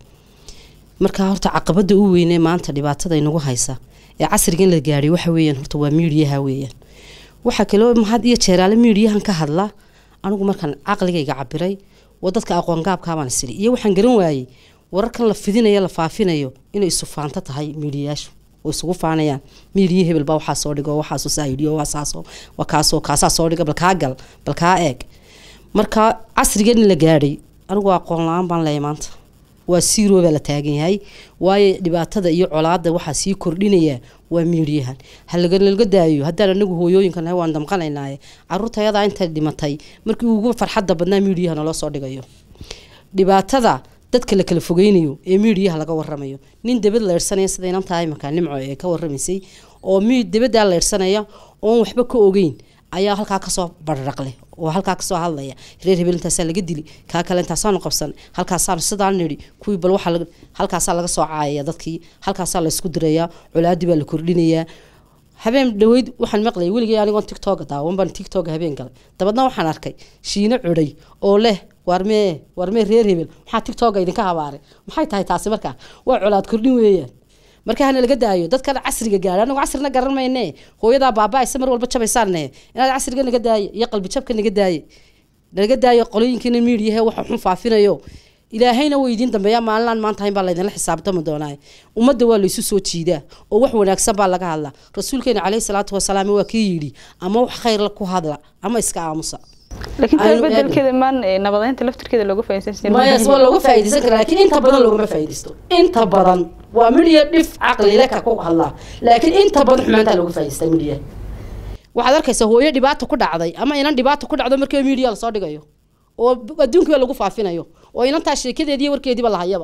[SPEAKER 3] markaa horta caqabada u weynee maanta dhibaatada inagu haysa ee casrigan la gaadhay waxa weeyaan horta waa miidiyaha weeyaan waxaa kaloo mahad iyo jeeraale miidiyahan ka hadla anigu markaan caqligayga cabiray waa dadka aqoongaabkaabaan isiri iyo waxaan garan waayey wararkan la fidinayo la faafinayo inay isu faanto tahay miidiyayaashu oo isugu faanayaan miidiya hebel baa waxaa soo dhigo waxaasoo saaidhiyo waasaasoo waa kaasoo kaasaa soo dhiga bal kaa gal bal kaa eeg marka casrigan la gaadhay anigu aqoon la-aan baan leeyahay maanta waa siiroo baa la taagan yahay waayo dhibaatada iyo colaada waxaa sii kordhinaya waa miidiyahan halagalaga daayo haddaan anagu hooyooyinka nahay waan damqanaynaaye caruurta ayadaa intay dhimatay markii ugu farxadda badnaa miidiyaha naloo soo dhigayo dhibaatada dadka la kala fogeynayo ee miidiyaha laga waramayo nin dabad leyrsanaya sida inantaa imanka nimco ee ka waramaysay oo mi dabadaa leyrsanaya oon waxba ka ogeyn ayaa halkaa kasoo barraqleh oo halkaa kasoo hadlaya reer hebel intaasaa laga dili kaa kale intaasaanu qabsan halkaasaanu sidaa nidhi kuwii bal waxaa halkaasaa laga soo caayaya dadkii halkaasaa laysku dirayaa colaadii baa la kordhinayaa habeen dhaweyd waxaan maqlayay weligay anigoon tictoga daawan baan tictoga habeen galay dabadna waxaan arkay shiino cudhay oo leh warmee warmee reer hebel maxaa tictoga idinka habaaray maxay tahay taasi markaa waa colaad kordhin weeyaan marka hana laga daayo dadkan casriga gaadha anagu casrina garan mayne hooyadaa baaba-aysa mar walba jabaysaane inaad casriga naga daaye iyo qalbi jabka naga daaye naga daayo qolooyinkiina miidiyahe waxa xun faafinayo ilaahayna way idiin dambeeyaa maalinaan maanta hayn baa laydinla xisaabtami doonaa ummadda waa laysu soo jiidaa oo wax wanaagsan baa laga hadlaa rasuulkeena caleyhi salaatu wasalaam waa kii yidhi ama wax khayr ku hadla ama iska aamusa
[SPEAKER 2] laakiin taa
[SPEAKER 3] Aynu eegno.
[SPEAKER 2] bedelkeeda maan eh, nabadeynta laftirkeeda looga faa'iidaysan
[SPEAKER 3] mayas waa looga faa'iidaysan karaa laakiin inta badan loogama faa'iidaysto inta badan waa midhiya dhif caqlile ka ku hadlaa laakiin inta badan xumaantaa looga faa'iidaystaa midhiya waxaad arkaysaa hooyo dhibaato ku dhacday ama inan dhibaato ku dhacdo markii media lasoo dhigayo oo adduunkiiba lagu faafinayo oo inantaa sheekadeediiyo warkeediiba lahayaba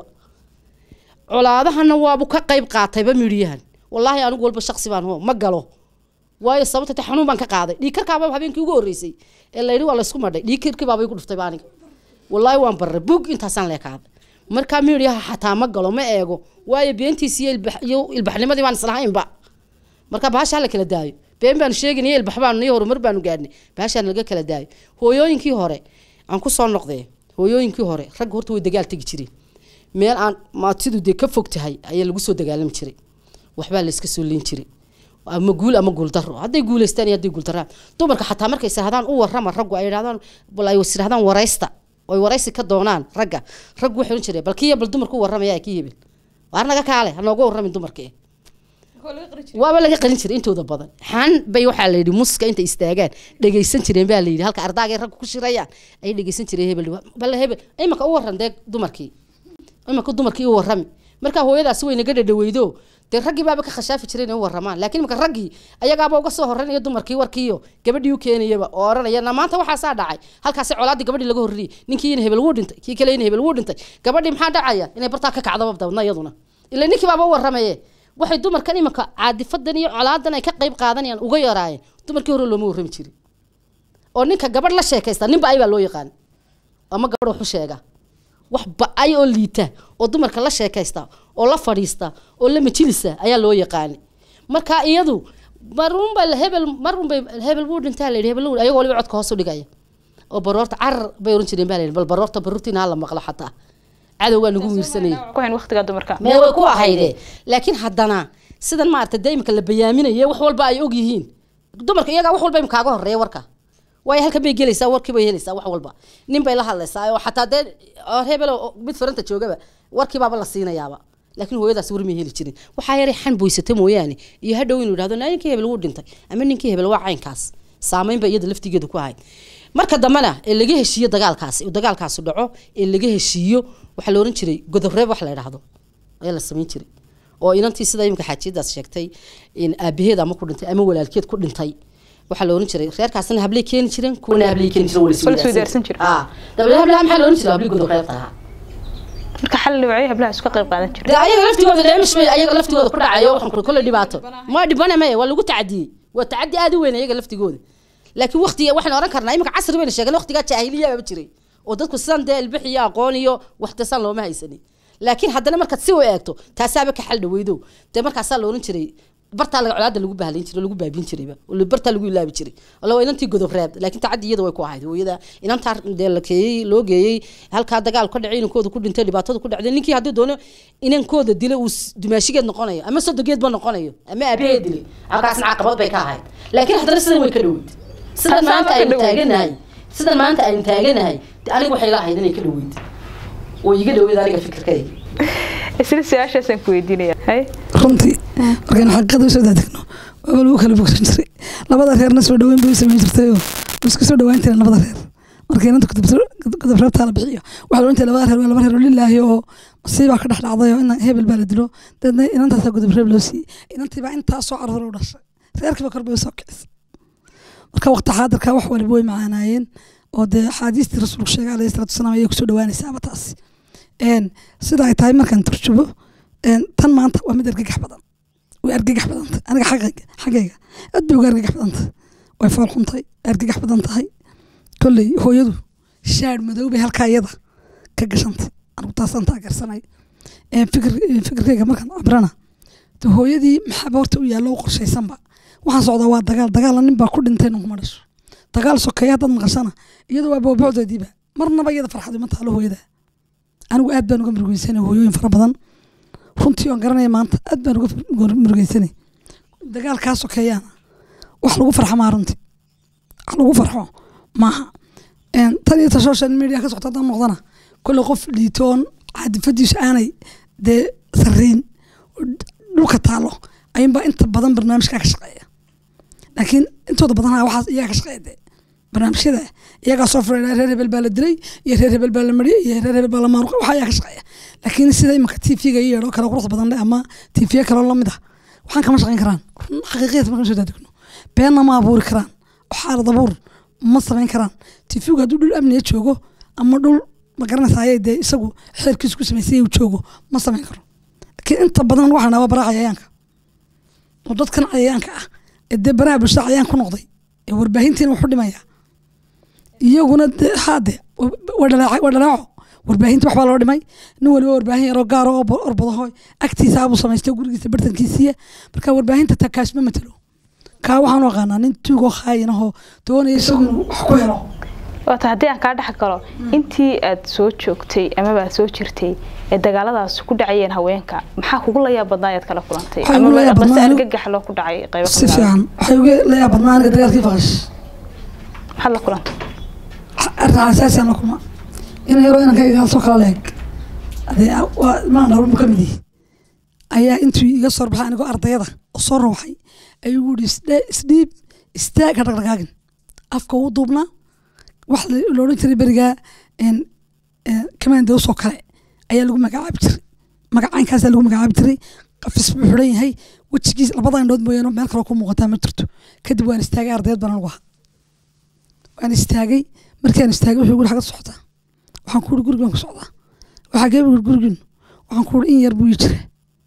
[SPEAKER 3] colaadahana waabu ka qayb qaatayba midhiyahan wallaahi anigu walba shaksi baan hoo ma galo waayo sababta ta xanuun baan ka qaaday dhiigkarkaaba habeenkii ugu horreysay ee layidhi waa laysku madhay dhiigkarkii baabay ku dhuftayba aniga wallaahi waan barray bug intaasaan leekaaday markaa midiyaha xataa ma galo ma eego waayo beentiisi iyo ilbax- iyo ilbaxnimadii baan islahaynba marka bahasha hala kala daayo been baanu sheegaynay ilbax baanu iyo horumar baanu gaadhnay bahashaan laga kala daayo hooyooyinkii hore aan ku soo noqdee hooyooyinkii hore ragga horta way dagaal tegi jireen meel aan maatidu dee ka fog tahay ayaa lagu soo dagaalami jiray waxbaa la iska soo leyn jiray ama guul ama guul daro hadday guuleystaan iyo hadday guul daraan dumarka xataa markay sirahdaan u warrama raggu ay idhahdaan bal ay sirahdaan waraysta oy waraysi ka doonaan ragga raggu waxay ohan jireen bal kiya bal dumarku warramaya kii hebel waar naga kaale ha nooga warramin dumarka eh waaba laga qalin jiray intooda badan xan bay waxaa la yidhi muska intay istaagaan dhegaysan jireen baa la yidhi halka ardaagay raggu ku shirayaan ay dhegaysan jireen hebel bale hebel imanka u warran dee dumarkii imanka dumarkii u warrami markaa hooyadaasi way naga dhadhaweydo dee raggii baaba ka khashaafi jireen inay u warramaan laakiin imanka raggii ayagaaba uga soo horreynaya dumarkii warkiiyo gabadhii u keenayaba oo odhanaya na maanta waxaasaa dhacay halkaasi colaadii gabadhii laga horriyey ninkii in hebel wuu dhintay kii kale in hebel wuu dhintay gabadhii maxaa dhacaya inay bartaa ka kacdaba dabadna iyaduna ila ninkii baaba u warramaye waxay dumarkan imanka caadifadan iyo colaadan ay ka qayb qaadanayaan uga yaraayeen dumarkii hore looma warrami jirin oo ninka gabadh la sheekaysta nin ba-ay baa loo yaqaan ama gabadh wax u sheega wax ba-ay oo liita oo dumarka la sheekaysta oo la fadhiista oo la majilisa ayaa loo yaqaani marka iyadu marunba hebel marunbay hebel wuu dhintaa la yidhi hebel wuu- ayagoo waliba codka hoos u dhigaya oo baroorta carar bay oran jireen baa la yidhi bal baroorta baruurtiina ha la maqlo xataa cadowgaa nagu wiirsanayay
[SPEAKER 2] ku hayn waqtiga dumarka
[SPEAKER 3] mee way ku ahayde laakiin haddana sidan maarata dee imika la bayaaminaye wax walba ay og yihiin dumarka iyagaa wax walba imkaaga horeeya warka waayo halkan bay gelaysaa warkii bay helaysaa wax walba nin bay la hadlaysaa oo xataa dee oo hebel oo mid faranta joogaba warkii baaba la siinayaaba laakiin hooyadaas war may heli jirin waxaa yaray xan boysata mooyaane iyo hadhow inuu idhahdo "Naa, ninkii hebel wuu dhintay ama ninkii hebel waa caynkaas saameyn ba iyada laftigeeda ku ahayd marka dambena ee laga heshiiyo dagaalkaasi uu dagaalkaasi dhaco ee laga heshiiyo waxaa la oran jiray godobreeb wax la idhaahdo ayaa la samayn jiray oo inantii sida imika xaajiyadaas sheegtay in aabaheed ama ku dhintay ama walaalkeed ku dhintay waxaa la oran jiray reerkaasna hablay keeni jireen kuwana hablay keeni jireen
[SPEAKER 2] Wala isweydaarsan jiray.
[SPEAKER 3] ah dabeedna hablaha maxaa la oran jiray hablay godobreebta ahaa
[SPEAKER 2] marka xal dhibacyo hablaha isku qayb qaadan jiray
[SPEAKER 3] dee ayaga laftigooda dheemish bay ayaga laftigooda ku dhacayo waxaan kule kolle dhibaato ma dhibana maya waa lagu tacadiyey waa tacadi aad u weyn ayaga laftigooda laakiin waqtiga waxaan oran karnaa imika casri bayna sheegeen waqtigaa jaahiliya baba jiray oo dadku sidan dee ilbix iyo aqoon iyo waxtasan looma haysanin laakiin haddana markaad si u eegto taasaaba ka xal dhaweydo dee markaasaa la oran jiray bartaa laga colaada lagu bahlayn jiray lagu baabin jirayba oo bartaa lagu ilaabi jiray wala waa inantii godob reeb laakiin tacadi iyada way ku ahayd hooyada inantaa dee la keeyey loo geeyey halkaa dagaal ka dhacay inankooda ku dhintay dhibaatada ku dhacday ninkii hadduu doono inankooda dilay uu s- dumaashigeed noqonayo ama sodogeedba noqonayo ama aabaheed dilay halkaasna caqabad bay ka ahayd laakiin haddana sidan way ka dhoweyd sidan
[SPEAKER 2] Taasaa
[SPEAKER 3] maanta
[SPEAKER 2] ka
[SPEAKER 3] aynu
[SPEAKER 2] dhoweyd.
[SPEAKER 3] taaganahay sidan maanta aynu taaganahay dee aniga waxay la ahayd inay ka dhoweyd oo iga dhoweyd aniga fikirkayga
[SPEAKER 2] isla su-aashaasaan ku weydiinaya hay
[SPEAKER 4] runtii markaynu xaqiiqada usoo daadegno waaba lagu kala bogsan jiray labada reerna soo dhaweyn bay u samayn jirtay oo way isku soo dhawaan jireen labada reer markay inanta godob reebtaa la bixiyo waxaa la ohan jiray labada reer waa laba reer oo lilaahi oo masiibaa ka dhex dhacday oo ina hebel baa la dilo dabeedna inantaasaa godob reeb loo siiyey inantiibaa intaa soo carruur u dhashay reerkiiba kor bay usoo kicisay marka waqti xaadirka wax waliba way macaanaayeen oo dee axaadiistii rasuulku sheegay alayhi salaatu wasalaam ayay kusoo dhawaanaysaaba taasi een sida ay tahay markaan turjubo een tan maanta waa mid argagax badan way argagax badantay aniga xaqayga xaggayga aad bay uga argagax badantay way fool xuntay argagax badan tahay kolley hooyadu shaadh madow bay halkaa iyada ka gashantay anigu taasaan taageersanay een fikir een fikirkayga markaan cabrana de hooyadii maxaaba horta u yaallo u qorshaysanba waxaan socdaa waa dagaal dagaalla nin baa ku dhintay ninkuma dhasho dagaal sokeeya haddaad maqashana iyada waa boobocdeediiba marnaba iyada farxad ima taalo hooyada anigu aad baan uga murugeysanay hooyooyin fara badan runtii oon garanaya maanta aad baan uga uga murugeysanay dagaalkaa sokeeyaana wax lagu farxa maa runtii wax lagu farxo maaha Een, tan iyo ta social media ka socota haddaan noqdana kolle qof liitoon caadifadiisu aanay dee sarreyn oo dhulka taalo ayuunbaa inta badan barnaamijkaa ka shaqeeya laakiin intooda badanaa waxaas iyaga ka shaqeeya dee barnaamijyada iyagaa soo furay reer hebel baa la dilay iyo reer hebel baa la mariyay iyo reer hebel baa la maaruqay waxa ayaa ka shaqeeya laakiin sida imanka tv-ga iyo yeedho kale qurux badan leh ama tv kaloo lamid ah waxaan kama shaqayn karaan xaqiiqiyada markaan soo daadegno beenna ma abuuri karaan oo xaalad abuur ma samayn karaan tv-gu hadduu dhul amniga joogo ama dhul ma garanaysa ayay dee isagu xeerkiisu ku samaysay uu joogo ma samayn karo laakiin inta badan waxaan dhahaa waa baraha cayayaanka oo dadkan cayayaanka ah ee dee baraha bulshada cayayaan ku noqday ee warbaahintiina wuxu dhimaya iyaguna dee haade waa dhalaaco waa dhalaaco warbaahinta waxbaa loo dhimay nin waliba warbaahin yaroo gaaro oo bo- orbadaho agtiisa abuu samaystay gurigiisa bartankiisiiya marka warbaahinta ta kaasma matalo kaa waxaan u aqaanaa nin tuugoo khaayinahoo doonaya isagu inuu wax ku helo
[SPEAKER 2] waata haddii aan kaa dhex galo intii aad soo joogtay amaba aad soo jirtay ee dagaaladaas ku dhacayeen haweenka maxaa kugu layaab badnaa ayaad kala kulantay
[SPEAKER 4] Waxaa igu layaab
[SPEAKER 2] amaba base
[SPEAKER 4] badnaa-
[SPEAKER 2] argagax loo ku dhacay qaybo
[SPEAKER 4] si
[SPEAKER 2] kamid ah?
[SPEAKER 4] fiican waxay uga layaa badnaa aniga dagaalkii faqash
[SPEAKER 2] maxaad la kulantay
[SPEAKER 4] arrin asaasiyan la kulma ina yaroo inanka igaalsoo kala leeg adee waa maan dhalmu ka mid yihi ayaa intuu iga soo baxay anigoo ardayada oo soo rawxay ayuu igu yihi "Isdhe- isdhiib istaag ha dhaqdhaqaagin afka uu duubnaa wax la- la odhan jiray berigaa kamaandows oo kale ayaa lagu magacaabi jiray magacaankaasaa lagu magacaabi jiray qafis buu xidhan yahay wejigiis labada indhood mooyaane meel kaloo ku muuqataa ma jirto kadib waan istaagay ardayd baan anigu ahaa waan istaagay markaan istaagay wuxuu guri xagga socotaa waxaan ku uri gurigaan ku socdaa waxaa gee uri gurigiinu waxaan ku uri in yar buu ii jira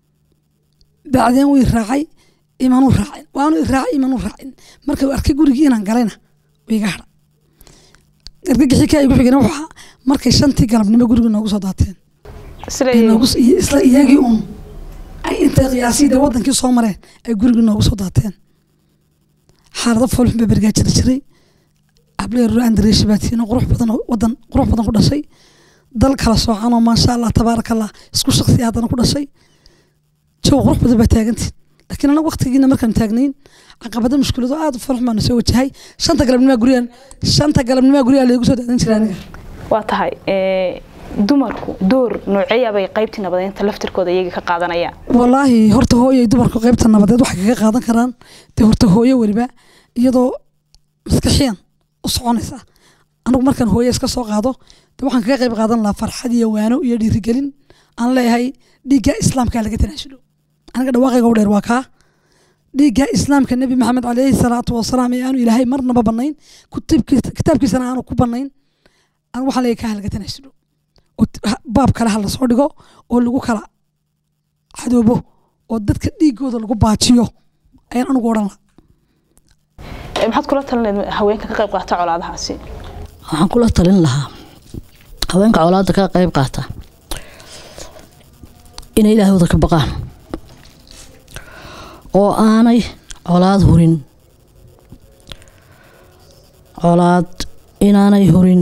[SPEAKER 4] bacdeen wuu i raacay imanuu raacin waanu i raacay imanuu raacin marka uu arkay gurigii inaan galayna wuu iga hadha argagixii kaa igu xigana wuxuu ahaa markay shantii galabnimo guriga noogu soo daateen
[SPEAKER 2] sida
[SPEAKER 4] ay noogu soo- iyo isla iyagii uun ay intay qiyaasii dee wadankii soo mareen ay gurigii noogu soo daateen xaalado foolxun baa berigaa jiri jiray ableero andreeshi baa tiino qurux badan oo wadan qurux badan ku dhashay dal kala soocan oo maasha allah tabaaraka allah isku shaksi haddana ku dhashay jow qurux badan baa taagantiin laakiin anaga waqtigiina markaan taagnayn caqabado mushkilado aad u foolxun baana soo wajahay shanta galabnimaa gurigaan shanta galabnimaa gurigaa laygu soo daadan jiray aniga
[SPEAKER 2] waa tahay ee, dumarku door nooceeyabay qaybtii nabadeynta laftirkooda iyaga ka qaadanayaan
[SPEAKER 4] walaahi horta hooyay dumarku qaybta nabadeed waxay kaga qaadan karaan dee horta hooyo weliba iyadoo maskaxiyan u soconaysa anigu markaan hooye iska soo qaado dee waxaan kaga qayb qaadan lahaa farxad iyo waano iyo dhiirigelin aan leeyahay dhiigga islaamkaa laga tanaasulo aniga dhawaaqayga u dheer waa kaa dhiigga islaamka nebi maxamed caleyhi salaatu wasalaam ee aanu ilaahay marnaba banayn kutubkiisa- kitaabkiisana aanu ku banayn anigu waxaan leeyahay kaa ha laga tanaasulo oo t- ha- baab kale ha lasoo dhigo oo lagu kala cadoobo oo dadka dhiigooda lagu baajiyo ayaan anigu odhan lahaa
[SPEAKER 2] Ee, maxaad kula talineed haweenka ka qayb qaata colaadahaasi
[SPEAKER 5] waxaan kula talin lahaa haweenka colaadda ka qayb qaata inay ilaahooda ka baqaan oo aanay colaad hurin colaad inaanay hurin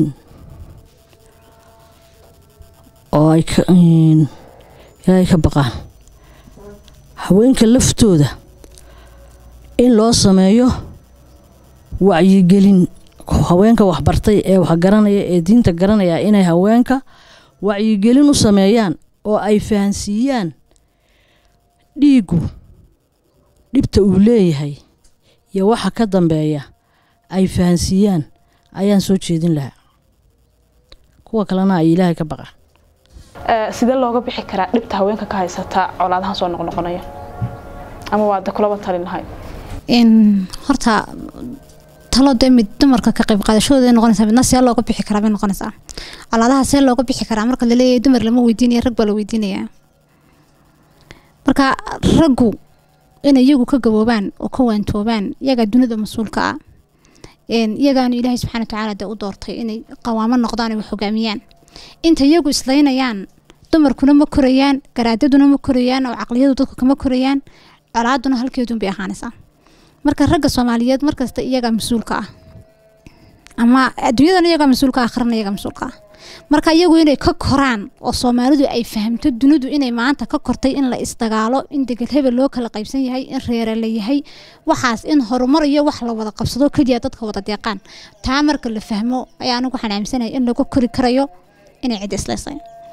[SPEAKER 5] oo ay ka een, ilaahay ka baqaan haweenka laftooda in loo sameeyo wacyigelin haweenka waxbartay ee wax garanaya ee diinta garanaya inay haweenka wacyigelin u sameeyaan oo ay fahansiiyaan dhiigu dhibta uu leeyahay iyo waxa ka dambeeya ay fahansiiyaan ayaan soo jeedin lahaa kuwa kalena ay ilaahay ka baqaan
[SPEAKER 2] Ee, sidee looga bixi karaa dhibta haweenka ka haysata colaadahan soo noqnoqonaya ama waad kulaba talin lahay
[SPEAKER 1] in horta talo dee mid dumarka ka qayb qaadashadooda ay noqonaysaa midna see looga bixi karaa bay noqonaysaa colaadaha see looga bixi karaa marka laleeyahay dumar lama weydiinaya rag baa la weydiinayaa marka raggu inay iyagu ka gaboobaan oo ka waantoobaan iyagaa dunida mas-uulka ah een, iyagaanu ilaahay subxaana watacaala dee u doortay inay qawaamo noqdaan ay wax hogaamiyaan inta iyagu islaynayaan dumarkuna ma korayaan garaadaduna ma korayaan oo caqliyadu dadku kama korayaan colaaduna halkeedun bay ahaanaysaa marka ragga soomaaliyeed markasta iyagaa mas-uulka ah ama adduunyadana iyagaa mas-uulka ah akhrana iyagaa mas-uulka ah marka iyagu inay ka koraan oo soomaalidu ay fahamto dunidu inay maanta ka kortay in la isdagaalo in degel hebel loo kala qaybsan yahay in reere la yahay waxaas in horumar iyo wax la wada qabsado keliya dadka wada deeqaan taa marka la fahmo ayaa anigu waxaan aaminsanahay in lagu kori karayo inay cid isleysay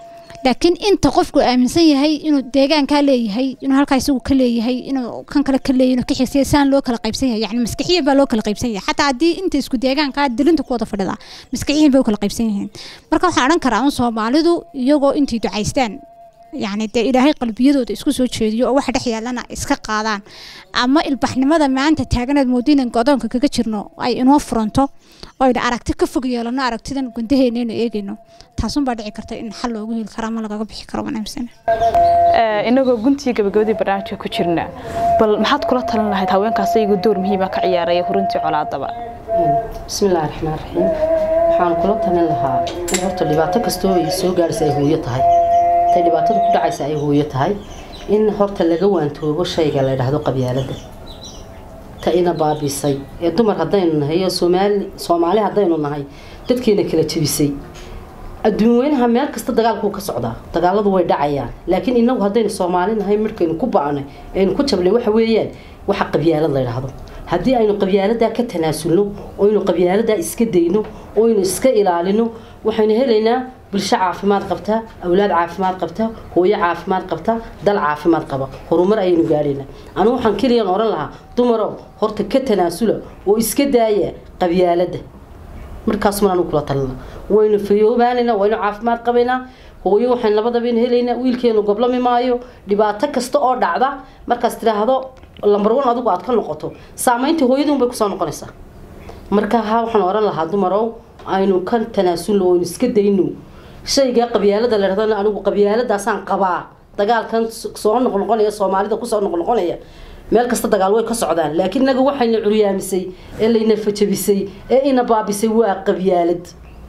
[SPEAKER 1] laakiin inta qofku aaminsan yahay inuu deegaankaa leeyahay inuu halkaa isagu ka leeyahay inuu kan kale ka leeyahay inuu ka xigsiya saan loo kala qaybsan yahay yani maskaxiyan baa loo kala qaybsan yahay xataa haddii inta isku deegaankaa dilinta ku wada fadhida maskaxiyan bay u kala qaybsan yihiin marka waxaan odhan karaa un soomaalidu iyagoo intay ducaystaan yacni dee ilaahay qalbiyadooda isku soo jeediyo oo waxa dhex yaallana iska qaadaan ama ilbaxnimada maanta taaganaad moodinan godoonka kaga jirno ay inoo furanto oo ayna aragti ka fog yeelano aragtidan gundaheena aynu eegayno taasunbaa dhici karta in xal loogu heli karo ama lagaga bixi karo wanaagsan
[SPEAKER 2] inagoo guntii gabagabadii barnaamijka ku jirna bal maxaad kula talin lahayd haweenkaas iyagu door muhiima ka ciyaaraya hurintii colaadaba
[SPEAKER 3] bismillaahi raxmaan raxiim waxaan kula talin lahaa in horta dhibaato kastoo ay soo gaaraysa ay hooyo tahay intay dhibaatada ku dhacaysa ay hooyo tahay in horta laga waantoobo shayga la yidhaahdo qabyaaladda ta ina baabisay ee dumar haddaynu nahay iyo soomaali soomaali haddaynu nahay dadkeena kala jebisay adduun weynaha meel kasta dagaalkuu ka socdaa dagaaladu way dhacayaan laakiin inagu haddaynu soomaali nahay markaynu ku ba'nay aynu ku jabnay waxa weeyaan waxa qabyaalad la yidhaahdo haddii aynu qabyaaladaa ka tanaasulno oo aynu qabyaaladaa iska dayno oo aynu iska ilaalino waxaynu helaynaa bulsho caafimaad qabta awlaad caafimaad qabta hooyo caafimaad qabta dal caafimaad qaba horumar ayaynu gaadhaynaa anigu waxaan keliyan odhan lahaa dumarow horta ka tanaasula oo iska daaya qabyaaladda markaasuma anigu kula talina waynu fayoobaanaynaa waynu caafimaad qabaynaa hooyo waxaan labadabaynu helaynaa wiilkeenu goblami maayo dhibaato kasta oo dhacda markaas tidhaahdo lambar one adigu aad ka noqoto saamaynta hooyadun bay kusoo noqonaysaa marka ha waxaan odhan lahaa dumarow aynu ka tanaasulno oo aynu iska dayno shayga qabyaalada la dhahdana anigu qabyaaladaasaan qabaa dagaalkan soo noqnoqonaya soomaalida kusoo noqnoqonaya meel kasta dagaal way ka socdaan laakiin inaga waxayna curyaamisay ee layna fajabisay ee ina baabisay waa qabyaalad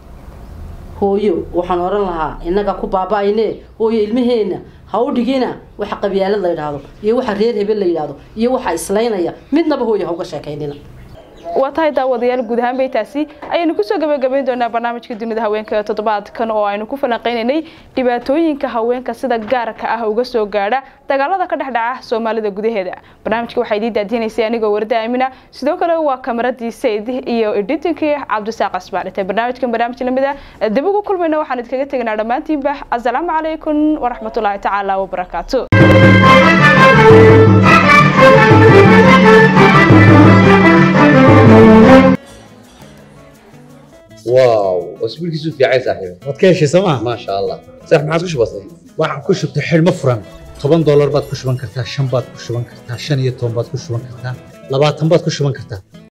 [SPEAKER 3] hooyo waxaan odhan lahaa innaga ku baaba-ayne hooyo ilmaheena ha u dhigina waxa qabyaalad la yidhaahdo iyo waxa reer hebel la yidhaahdo iyo waxa islaynaya midnaba hooyo ha uga sheekaynina
[SPEAKER 2] waa tahay daawadayaal guud ahaan baytaasi ayaynu kusoo gabagabayn doonaa barnaamijka dunida haweenka ee toddobaadkan oo aynu ku falanqaynaynay dhibaatooyinka haweenka sida gaarka ah uga soo gaadha dagaalada ka dhex dhaca soomaalida gudaheeda barnaamijka waxaa idiin daadinaysay anigoo warda aamina sidoo kale waa kamaradii sayd iyo editinkii cabdisaaq asbaan intay barnaamijkan barnaamij lamid ah dib ugu kulmayna waxaan idinkaga tegnaa dhammaantiinba asalaamu calaykum waraxmatullaahi tacaala wabarakaatu
[SPEAKER 6] واو اسبوعك في عايز صاحبي
[SPEAKER 7] waad ka heshay sooma
[SPEAKER 6] ما شاء الله صح ما عاد بسيط
[SPEAKER 7] waxaan ku shubtay xidhmo furan toban doolar baad ku shuban kartaa shan baad ku shuban kartaa shan iyo toban baad ku shuban kartaa labaatan baad ku shuban kartaa